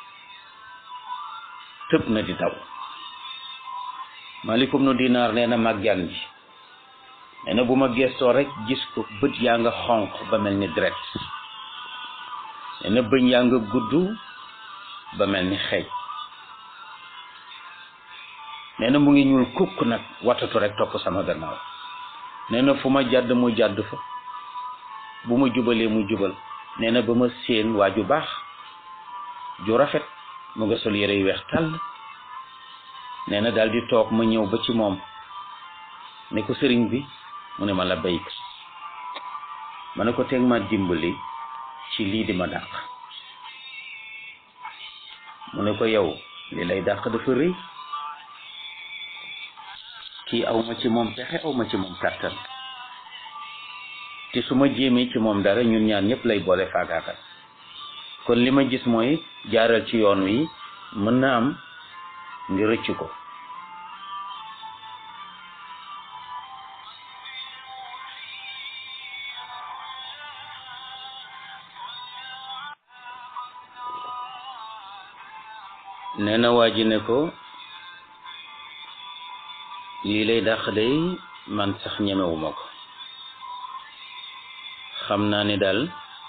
tëb na di daw malikum nu dinaar nee na mag jaan ji nee na bu ma gestoo rek gis ko bët yaa nga xonq ba mel ni deret nee na bëñ yaa nga gudd ba mel ni xeej nee na mu ngi ñuul kukk nag watatu rek topp sama gannaaw nee na fu ma jàdd mu jàdd fa bu ma jubalee mu jubal nee na ba ma séen waa ju baax ju rafet mu nga sol yére yu weex tàll nee na daal di toog ma ñëw ba ci moom ne ko sëriñ bi mu ne ma la bayk ma ne ko teg ma dimbali ci lii di ma dàq mu ne ko yow li lay dàq dafa rëy kii aw ma ci moom pexe aw ma ci moom kàttan te su ma jéemee ci moom dara ñun ñaan ñëpp lay boole faagaagal kon li ma gis mooy jaaral ci yoon wi mën na am nga rëcc ko nee na waa ji ne ko lii lay dàq day man sax ñemewuma ko xam naa ni daal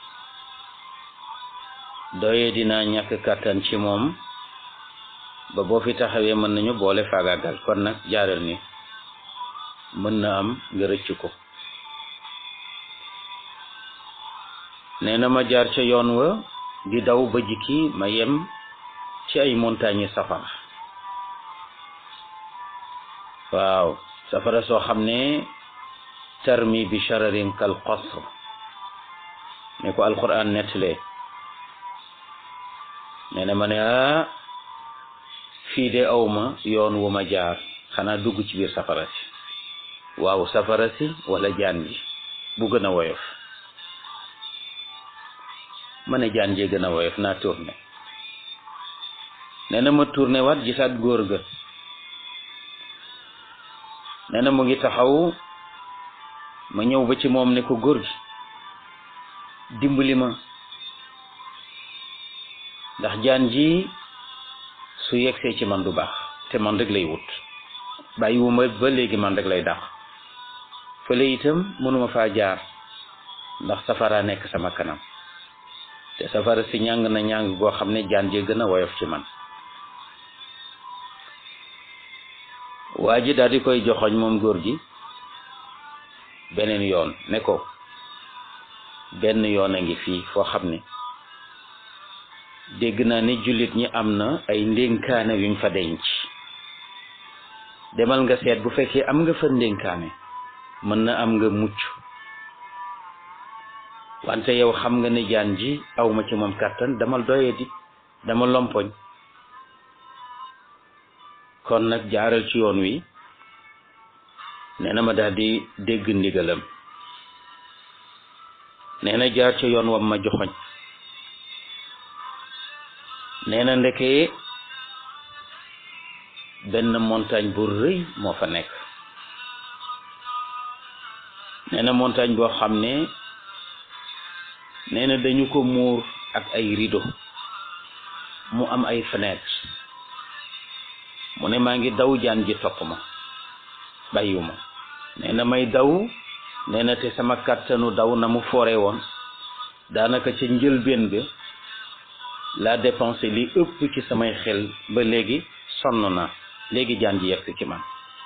doye dinaa ñàkk kàttan ci moom ba boo fi taxawee mën nañu boole faagaagal kon nag jaaral ni mën na am nga rëcc ko nee na ma jaar ca yoon wa di daw ba jikki ma yem ci ay montagne safara waaw safara soo xam ne tarmi bi shararin kal qasr ne ko alquran nettalee nee na ma ne ah fii de awma yoon wu ma jaar xanaa dugg ci biir safara si waaw safara si wala jaan ji bu gën a woyof ma ne jaan jee gën a woyof naa tourné nee na ma tourné waat gisaat góor ga nee na mu ngi taxaw ma ñëw ba ci moom ne ko góor gi dimbali ma ndax jaan ji su yegsee ci man du baax te man rek lay wut bàyyiwuma ba léegi man rek lay dàq fële itam mënuma faa jaar ndax safara nekk sama kanam te safara si ñàng na ñàng goo xam ne jaan jee gën a woyof ci man waa ji daal di koy joxoñ moom góor gi beneen yoon ne ko benn yoon a ngi fii foo xam ne dégg naa ne jullit ñi am na ay ndénkaane yuñ fa denc demal nga seet bu fekkee am nga fa ndénkaane mën na am nga mucc wante yow xam nga ne jaan ji awma ci moom kàttan dama doye di dama lompoñ kon nag jaaral ci yoon wi nee na ma daal di dégg ndigalam nee na jaar ci yoon wam ma joxoñ nee na ndeke benn montagne bu rëy moo fa nekk nee na montagne boo xam ne nee na dañu ko muur ak ay rideau mu am ay fenêtre mu ne maa ngi daw jaan ji topp ma bàyyiwuma nee na may daw nee na te sama kàttanu daw na mu foore woon daanaka ca njëlbéen bi laa dépensé li ëpp ci samay xel ba léegi sonn na léegi jaan ji yegg ci man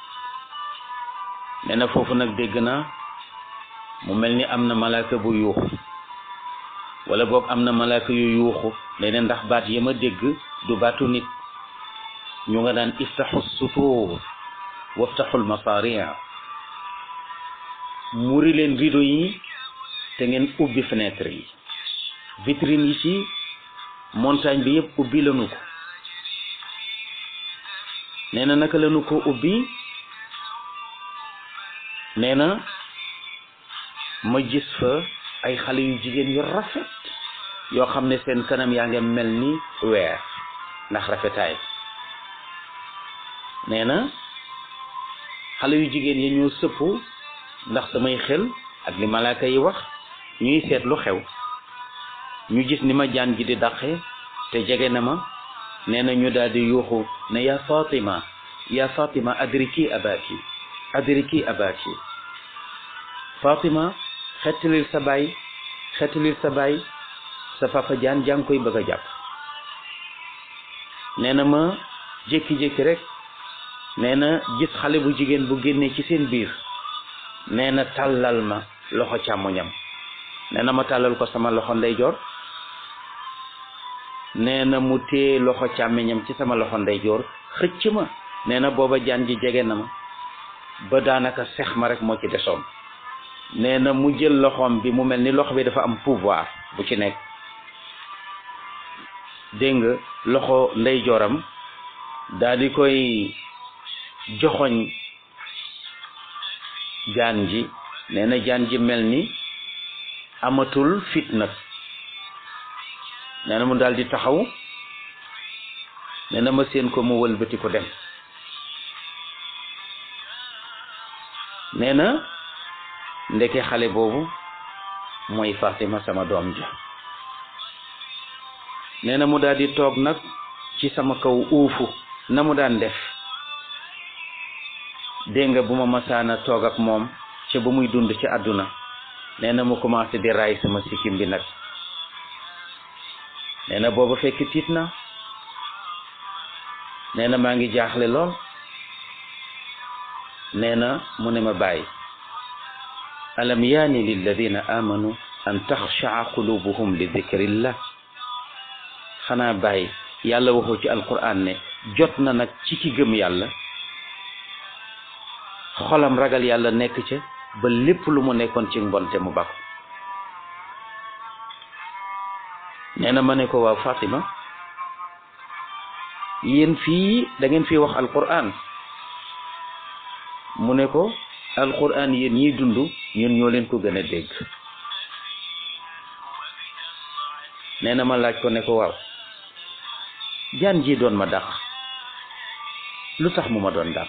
nee na foofu nag dégg naa mu mel ni am na malaaka bu yuuxu wala boog am na malaaka yu yuuxu nee na ndax baat ya ma dégg du baatu nit ñu nga daan iftaxu sutuur waftaxul masaria muri leen rideau yi te ngeen ubbi fenêtre yi vitrine yi ci montagne bi yëpp ubbi lanu ko nee na naka lanu ko ubbi nee na ma gis fa ay xale yu jigéen yu rafet yoo xam ne seen kanam yaa ngi mel ni weer ndax rafetaay nee na xale yu jigéen yi ñoo sëpp ndax samay xel ak li malaaka yi wax ñuy seet lu xew ñu gis ni ma jaan ji di daqe te jege na ma nee na ñu daal di yuuxu ne ya Fatima ya Fatima adriki abaki adriki abaki Fatima xettalil sa baay xettalil sa baay sa papa jaan jàng koy bëgg a jàpp nee na ma jékki-jékki rek nee na gis xale bu jigéen bu génnee ci seen biir nee na tàllal ma loxo càmmoñam nee na ma tàllal ko sama loxo ndeyjoor nee na mu téye loxo càmmoñam ci sama loxo ndeyjoor xëcc ma nee na booba jaan ji jege na ma ba daanaka sex ma rek moo ci desoon nee na mu jël loxoom bi mu mel ni loxo bi dafa am pouvoir bu ci nekk dégg nga loxo ndeyjooram daal di koy joxoñ jaan ji nee na jaan ji mel ni amatul fit nag nee na mu daal di taxaw nee na ma seen ko mu wëlbati ko dem nee na ndeke xale boobu mooy Fatima sama doom ja nee na mu daal di toog nag ci sama kaw uufu na mu daan def dégg nga bu ma masaana toog ak moom ca ba muy dund ci àdduna nee na mu commencé di raay sama sikkim bi nag nee na booba fekk tiit na nee na maa ngi jaaxle lool nee na mu ne ma bàyyi alam yaani lilladina amanu an taxshaa qulubuhum li dikrillah xanaa bàyyi yàlla waxu ci alquran ne jot na nag ci ki gëm yàlla xolam ragal yàlla nekk ca ba lépp lu mu nekkoon ci mbonte mu bakku nee na ma ne ko waaw Fatima yéen fii da ngeen fii wax alquran mu ne ko alquran yéen ñiy dund ñun ñoo leen ko gën a dégg nee na ma laaj ko ne ko waaw jaan ji doon ma dàq lu tax mu ma doon dàq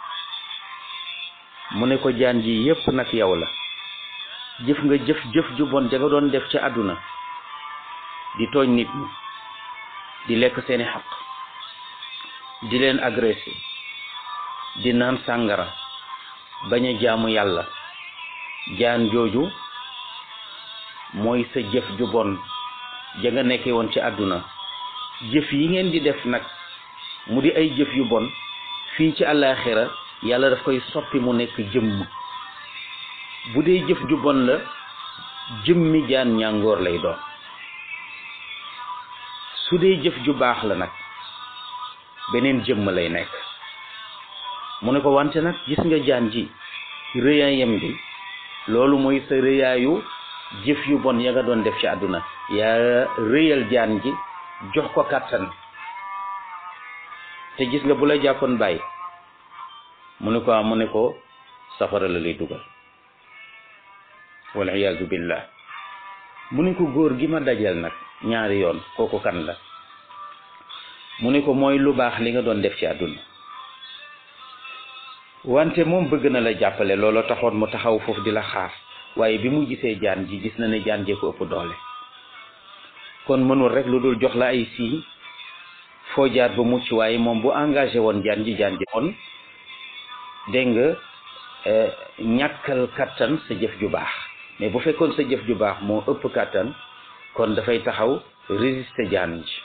mu ne ko jaan ji yépp nag yow la jëf nga jëf jëf ju bon ja nga doon def ci àdduna di tooñ nit ñi di lekk seeni xaq di leen agressé di naan sàngara bañ a jaamu yàlla jaan jooju mooy sa jëf ju bon ja nga nekkee woon ci àdduna jëf yi ngeen di def nag mu di ay jëf yu bon fii ci àllaaxira yàlla daf koy soppi mu nekk jëmm bu dee jëf ju bon la jëmmi jaan ñàngoor lay doon su dee jëf ju baax la nag beneen jëmm lay nekk mu ne ko wante nag gis nga jaan ji rëyaayam bi loolu mooy sa rëyaayu jëf yu bon ya nga doon def ci àdduna yaa rëyal jaan ji jox ko kàttan te gis nga bu la jàppoon bàyyi mu ne ko mu ne ko safara la lay dugal wal iyaazu billah mu ne ko góor gi ma dajal nag ñaari yoon kooku kan la mu ne ko mooy lu baax li nga doon def ci àdduna wante moom bëgg na la jàppale looloo taxoon mu taxaw foofu di la xaar waaye bi mu gisee jaan ji gis na ne jaan jee ko ëpp doole kon mënul rek lu dul jox la ay signes foo jaar ba mucc waaye moom bu engagé woon jaan ji jaan ji kon dégg nga ñàkkal kattan sa jëf ju baax mais bu fekkoon sa jëf ju baax moo ëpp kattan kon dafay taxaw résister jaan ji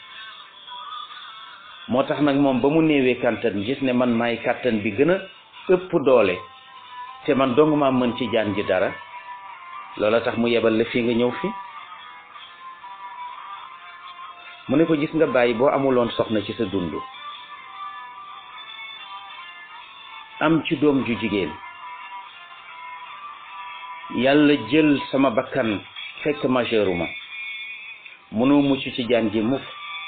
moo tax nag moom ba mu néewee kattan gis ne man maay kattan bi gën a ëpp doole te man dong maa mën ci jaan ji dara loola tax mu yebal la fii nga ñëw fi mu ne ko gis nga bàyyi boo amuloon soxna ci sa dund am ci doom ju jigéen yàlla jël sama bakkan fekk majeuruma mënoo mucc ci jaan ji mukk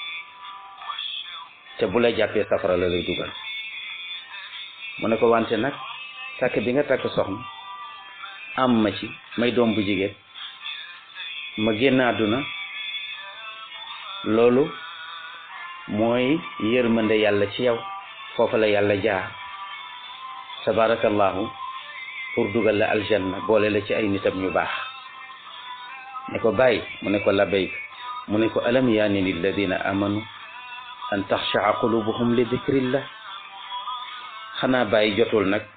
te bu la jàppee safara la lay dugal mu ne ko wante nag takk bi nga takk soxna am ma ci may doom bu jigéen ma génn àdduna loolu mooy yërmande yàlla ci yow foofa la yàlla jaar tabarakallahu pour dugal la aljanna boole la ci ay nitam ñu baax ne ko bàyyi mu ne ko labayk mu ne ko alam yaani lilladina amanu an taxshaa qulubuhum li dikrillah xanaa bàyyi jotul nag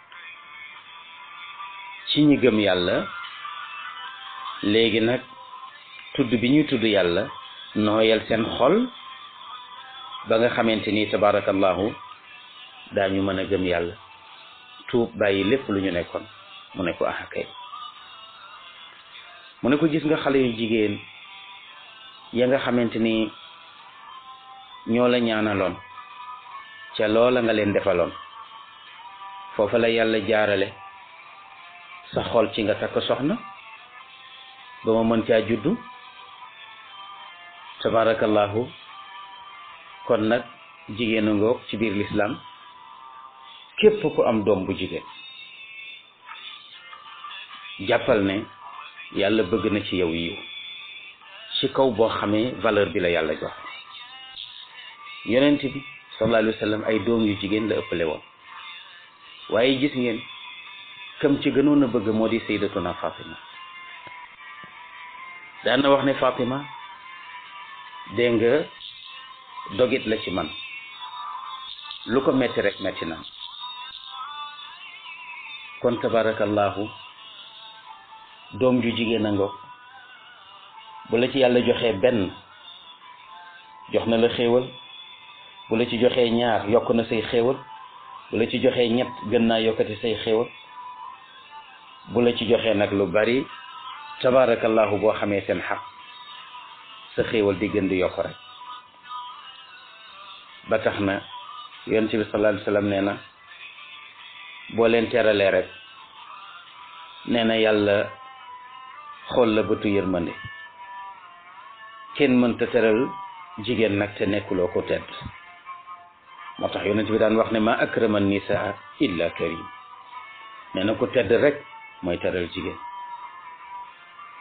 ci ñi gëm yàlla léegi nag tudd bi ñuy tudd yàlla nooyal seen xol ba nga xamante ni tabarakallahu daañu mën a gëm yàlla tuub bàyyi lépp lu ñu nekkoon mu ne ko ah kay mu ne ko gis nga xale yu jigéen ya nga xamante ni ñoo la ñaanaloon ca loola nga leen defaloon foofa la yàlla jaarale sa xol ci nga takk soxna ba ma mën caa juddu tabarakallahu kon nag jigéenu ngoog ci biir lislaam képp ku am doom bu jigéen jàppal ne yàlla bëgg na ci yow yiw ci kaw boo xamee valeur bi la yàlla jox yonent bi sallallahu alayhi wa sallam ay doom yu jigéen la ëppale woon waaye gis ngeen kam ci gënoon a bëgg moo di sayyidatuna Fatima daan na wax ne Fatima dégg nga dogit la ci man lu ko metti rek metti na kon tabarakallahu doom ju jigéen a ngoog bu la ci yàlla joxee benn jox na la xéewal bu la ci joxee ñaar yokk na say xéewal bu la ci joxee ñett gën naa yokkati say xéewal bu la ci joxee nag lu bari tabarakallahu boo xamee seen xaq sa xéewal di gën di yokk rek ba tax na yonent bi sallallahu alayhi wa sallam nee na boo leen teralee rek nee na yàlla xool la bëtu yërmande kenn mënta teral jigéen nag te nekkuloo ko tedd moo tax yonent bi daan wax ne ma akrama nisaa illa karim nee na ko tedd rek mooy teral jigéen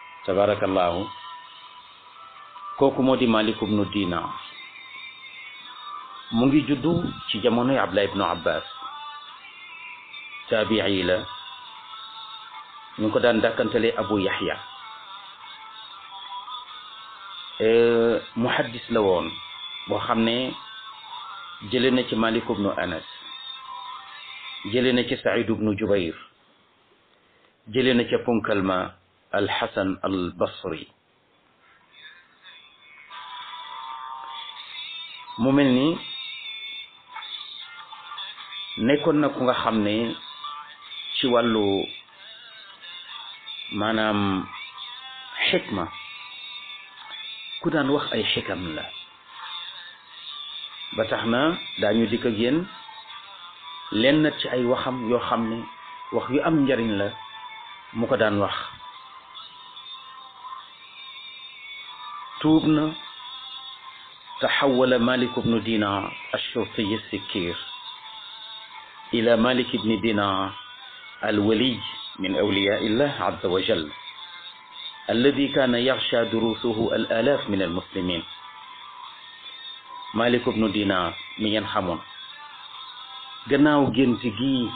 tabarakallahu kooku moo di Malik ibnu Dinar mu ngi juddu ci jamonoy Abdullah ibnu Abbas taabii la ñu ngi ko daan dàkkantale Abu Yaxya muhaddis la woon boo xam ne jële na ci Malik ibnu Anas jële na ci Saïd ibnu Jubayr jële na ca punkal ma Alxasan al Basri mu mel ni nekkoon na ku nga xam ne ci wàllu maanaam xikma ku daan wax ay xikam la ba tax na daañu dikk ak yéen lenn ci ay waxam yoo xam ne wax yu am njariñ la mu ko daan wax tuub na taxawala malik bnu dinar alshurtiy alsikkir ila malik bni dinar alwaliy min awliya illah azza wa jal alladi kaana yaxsha durusuhu al alaaf min almuslimin malik bnu dinar mi ngeen xamoon gannaaw gént gi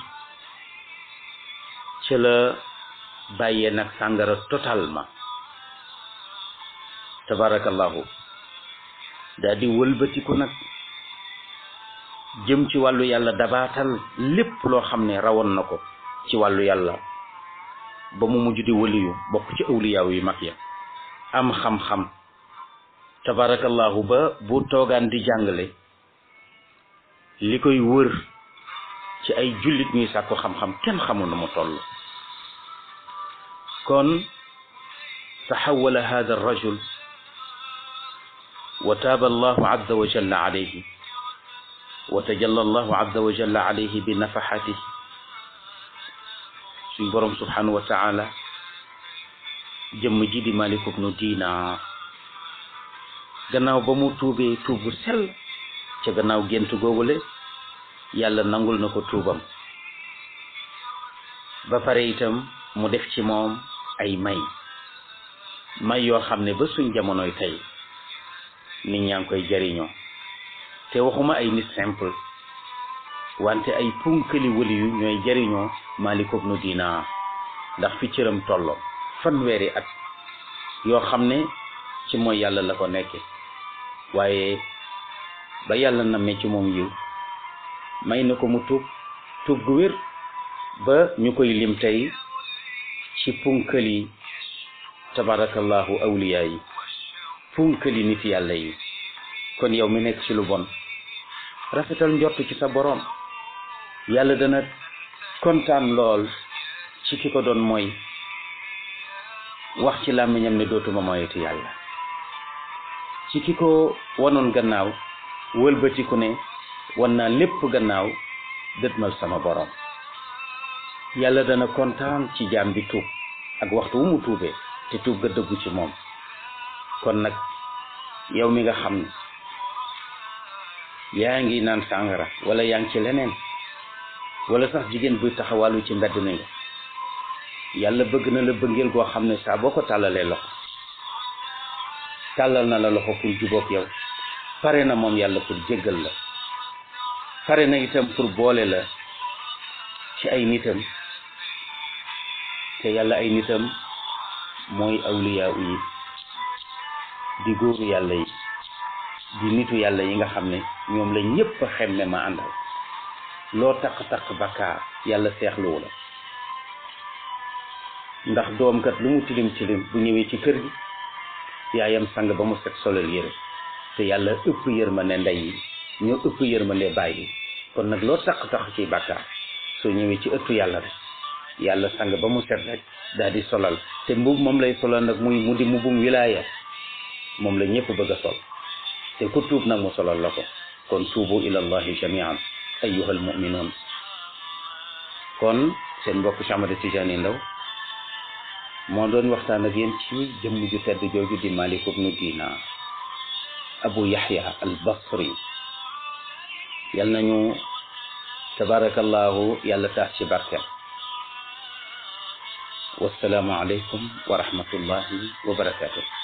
ci la bàyyee nag sàngara totalement tabarakallahu daa di wëlbatiku nag jëm ci wàllu yàlla dabaatal lépp loo xam ne rawoon na ko ci wàllu yàlla ba mu mujj di waliyu bokk ci awliyaaw yi mag ya am xam-xam tabarakallahu ba bu toogaan di jàngale li koy wër ci ay jullit ñuy sàkku xam-xam kenn xamul na mu toll kon taxawala hada arrajul wa taaba allahu azza wa jalla alayhi wa tajalla allahu azza wa jalla alayhi bi nafaxatihi suñ boroom subhanahu wa taala jëmm ji di Malik ibnu Dinar gannaaw ba mu tuubee tuub bu sell ca gannaaw gént googule yàlla nangul na ko tuubam ba pare itam mu def ci moom ay may may yoo xam ne ba suñ jamonoy tey nit ñaa ngi koy jariñoo te waxuma ay nit simple wante ay punkali wali yu ñooy jariñoo Malik ibnu Dinar ndax fi cëram tollo fanweeri at yoo xam ne ci mooy yàlla la ko nekke waaye ba yàlla nammee ci moom yiw may na ko mu tuub tuub gu wér ba ñu koy lim tey ci punkali tabarakallahu awliya yi punkali nit yàlla yi kon yow mi nekk ci lu bon rafetal njort ci sa boroom yàlla dana kontaan lool ci ki ko doon mooy wax ci làmmiñam ne dootuma moyeti yàlla ci ki ko wanoon gannaaw wëlbatiku ne wan naa lépp gannaaw dëtmal sama boroom yàlla dana kontaan ci jaam bi tuub ak waxtu wu mu tuubee te tuub ga dëggu ci moom kon nag yow mi nga xam ne yaa ngi naan sàngara wala yaa ngi ci leneen wala sax jigéen buy taxawàllu ci mbedd mi nga yàlla bëgg na la bëggeel goo xam ne saa boo ko tàllalee loxo tàllal na la loxo pour jubóog yow pare na moom yàlla pour jéggal la pare na itam pour boole la ci ay nitam te yàlla ay nitam mooy awliyaa yi di góoru yàlla yi di nitu yàlla yi nga xam ne ñoom la ñépp xemme ma àndal loo taq-taq bakkaar yàlla seexluwu la ndax doom kat lu mu tilim tilim bu ñëwee ci kër gi yaayam sang ba mu set solal yére te yàlla ëpp yërmande ndey yi ñoo ëpp yërmande baay yi kon nag loo taq-taq ci bakkaar soo ñëwee ci ëttu yàlla rek yàlla sang ba mu set rek daal di solal te mbub moom lay solal nag muy mu di mbubum wilaaya moom la ñëpp bëgg a sol te ku tuub nag mu solal la ko kon tuubu ila allahi jamian ayyuhal mu'minun kon seen mbokk Cheikh Ahmad Tidiane Ndao moo doon waxtaan ak yéen ci jëmm ju tedd jooju di Malik ibnu Dinar Abu Yahya al Basri yal nañu tabarakallahu yàlla tax ci barkeem wassalaamu aleykum wa rahmatullahi wa barakatuh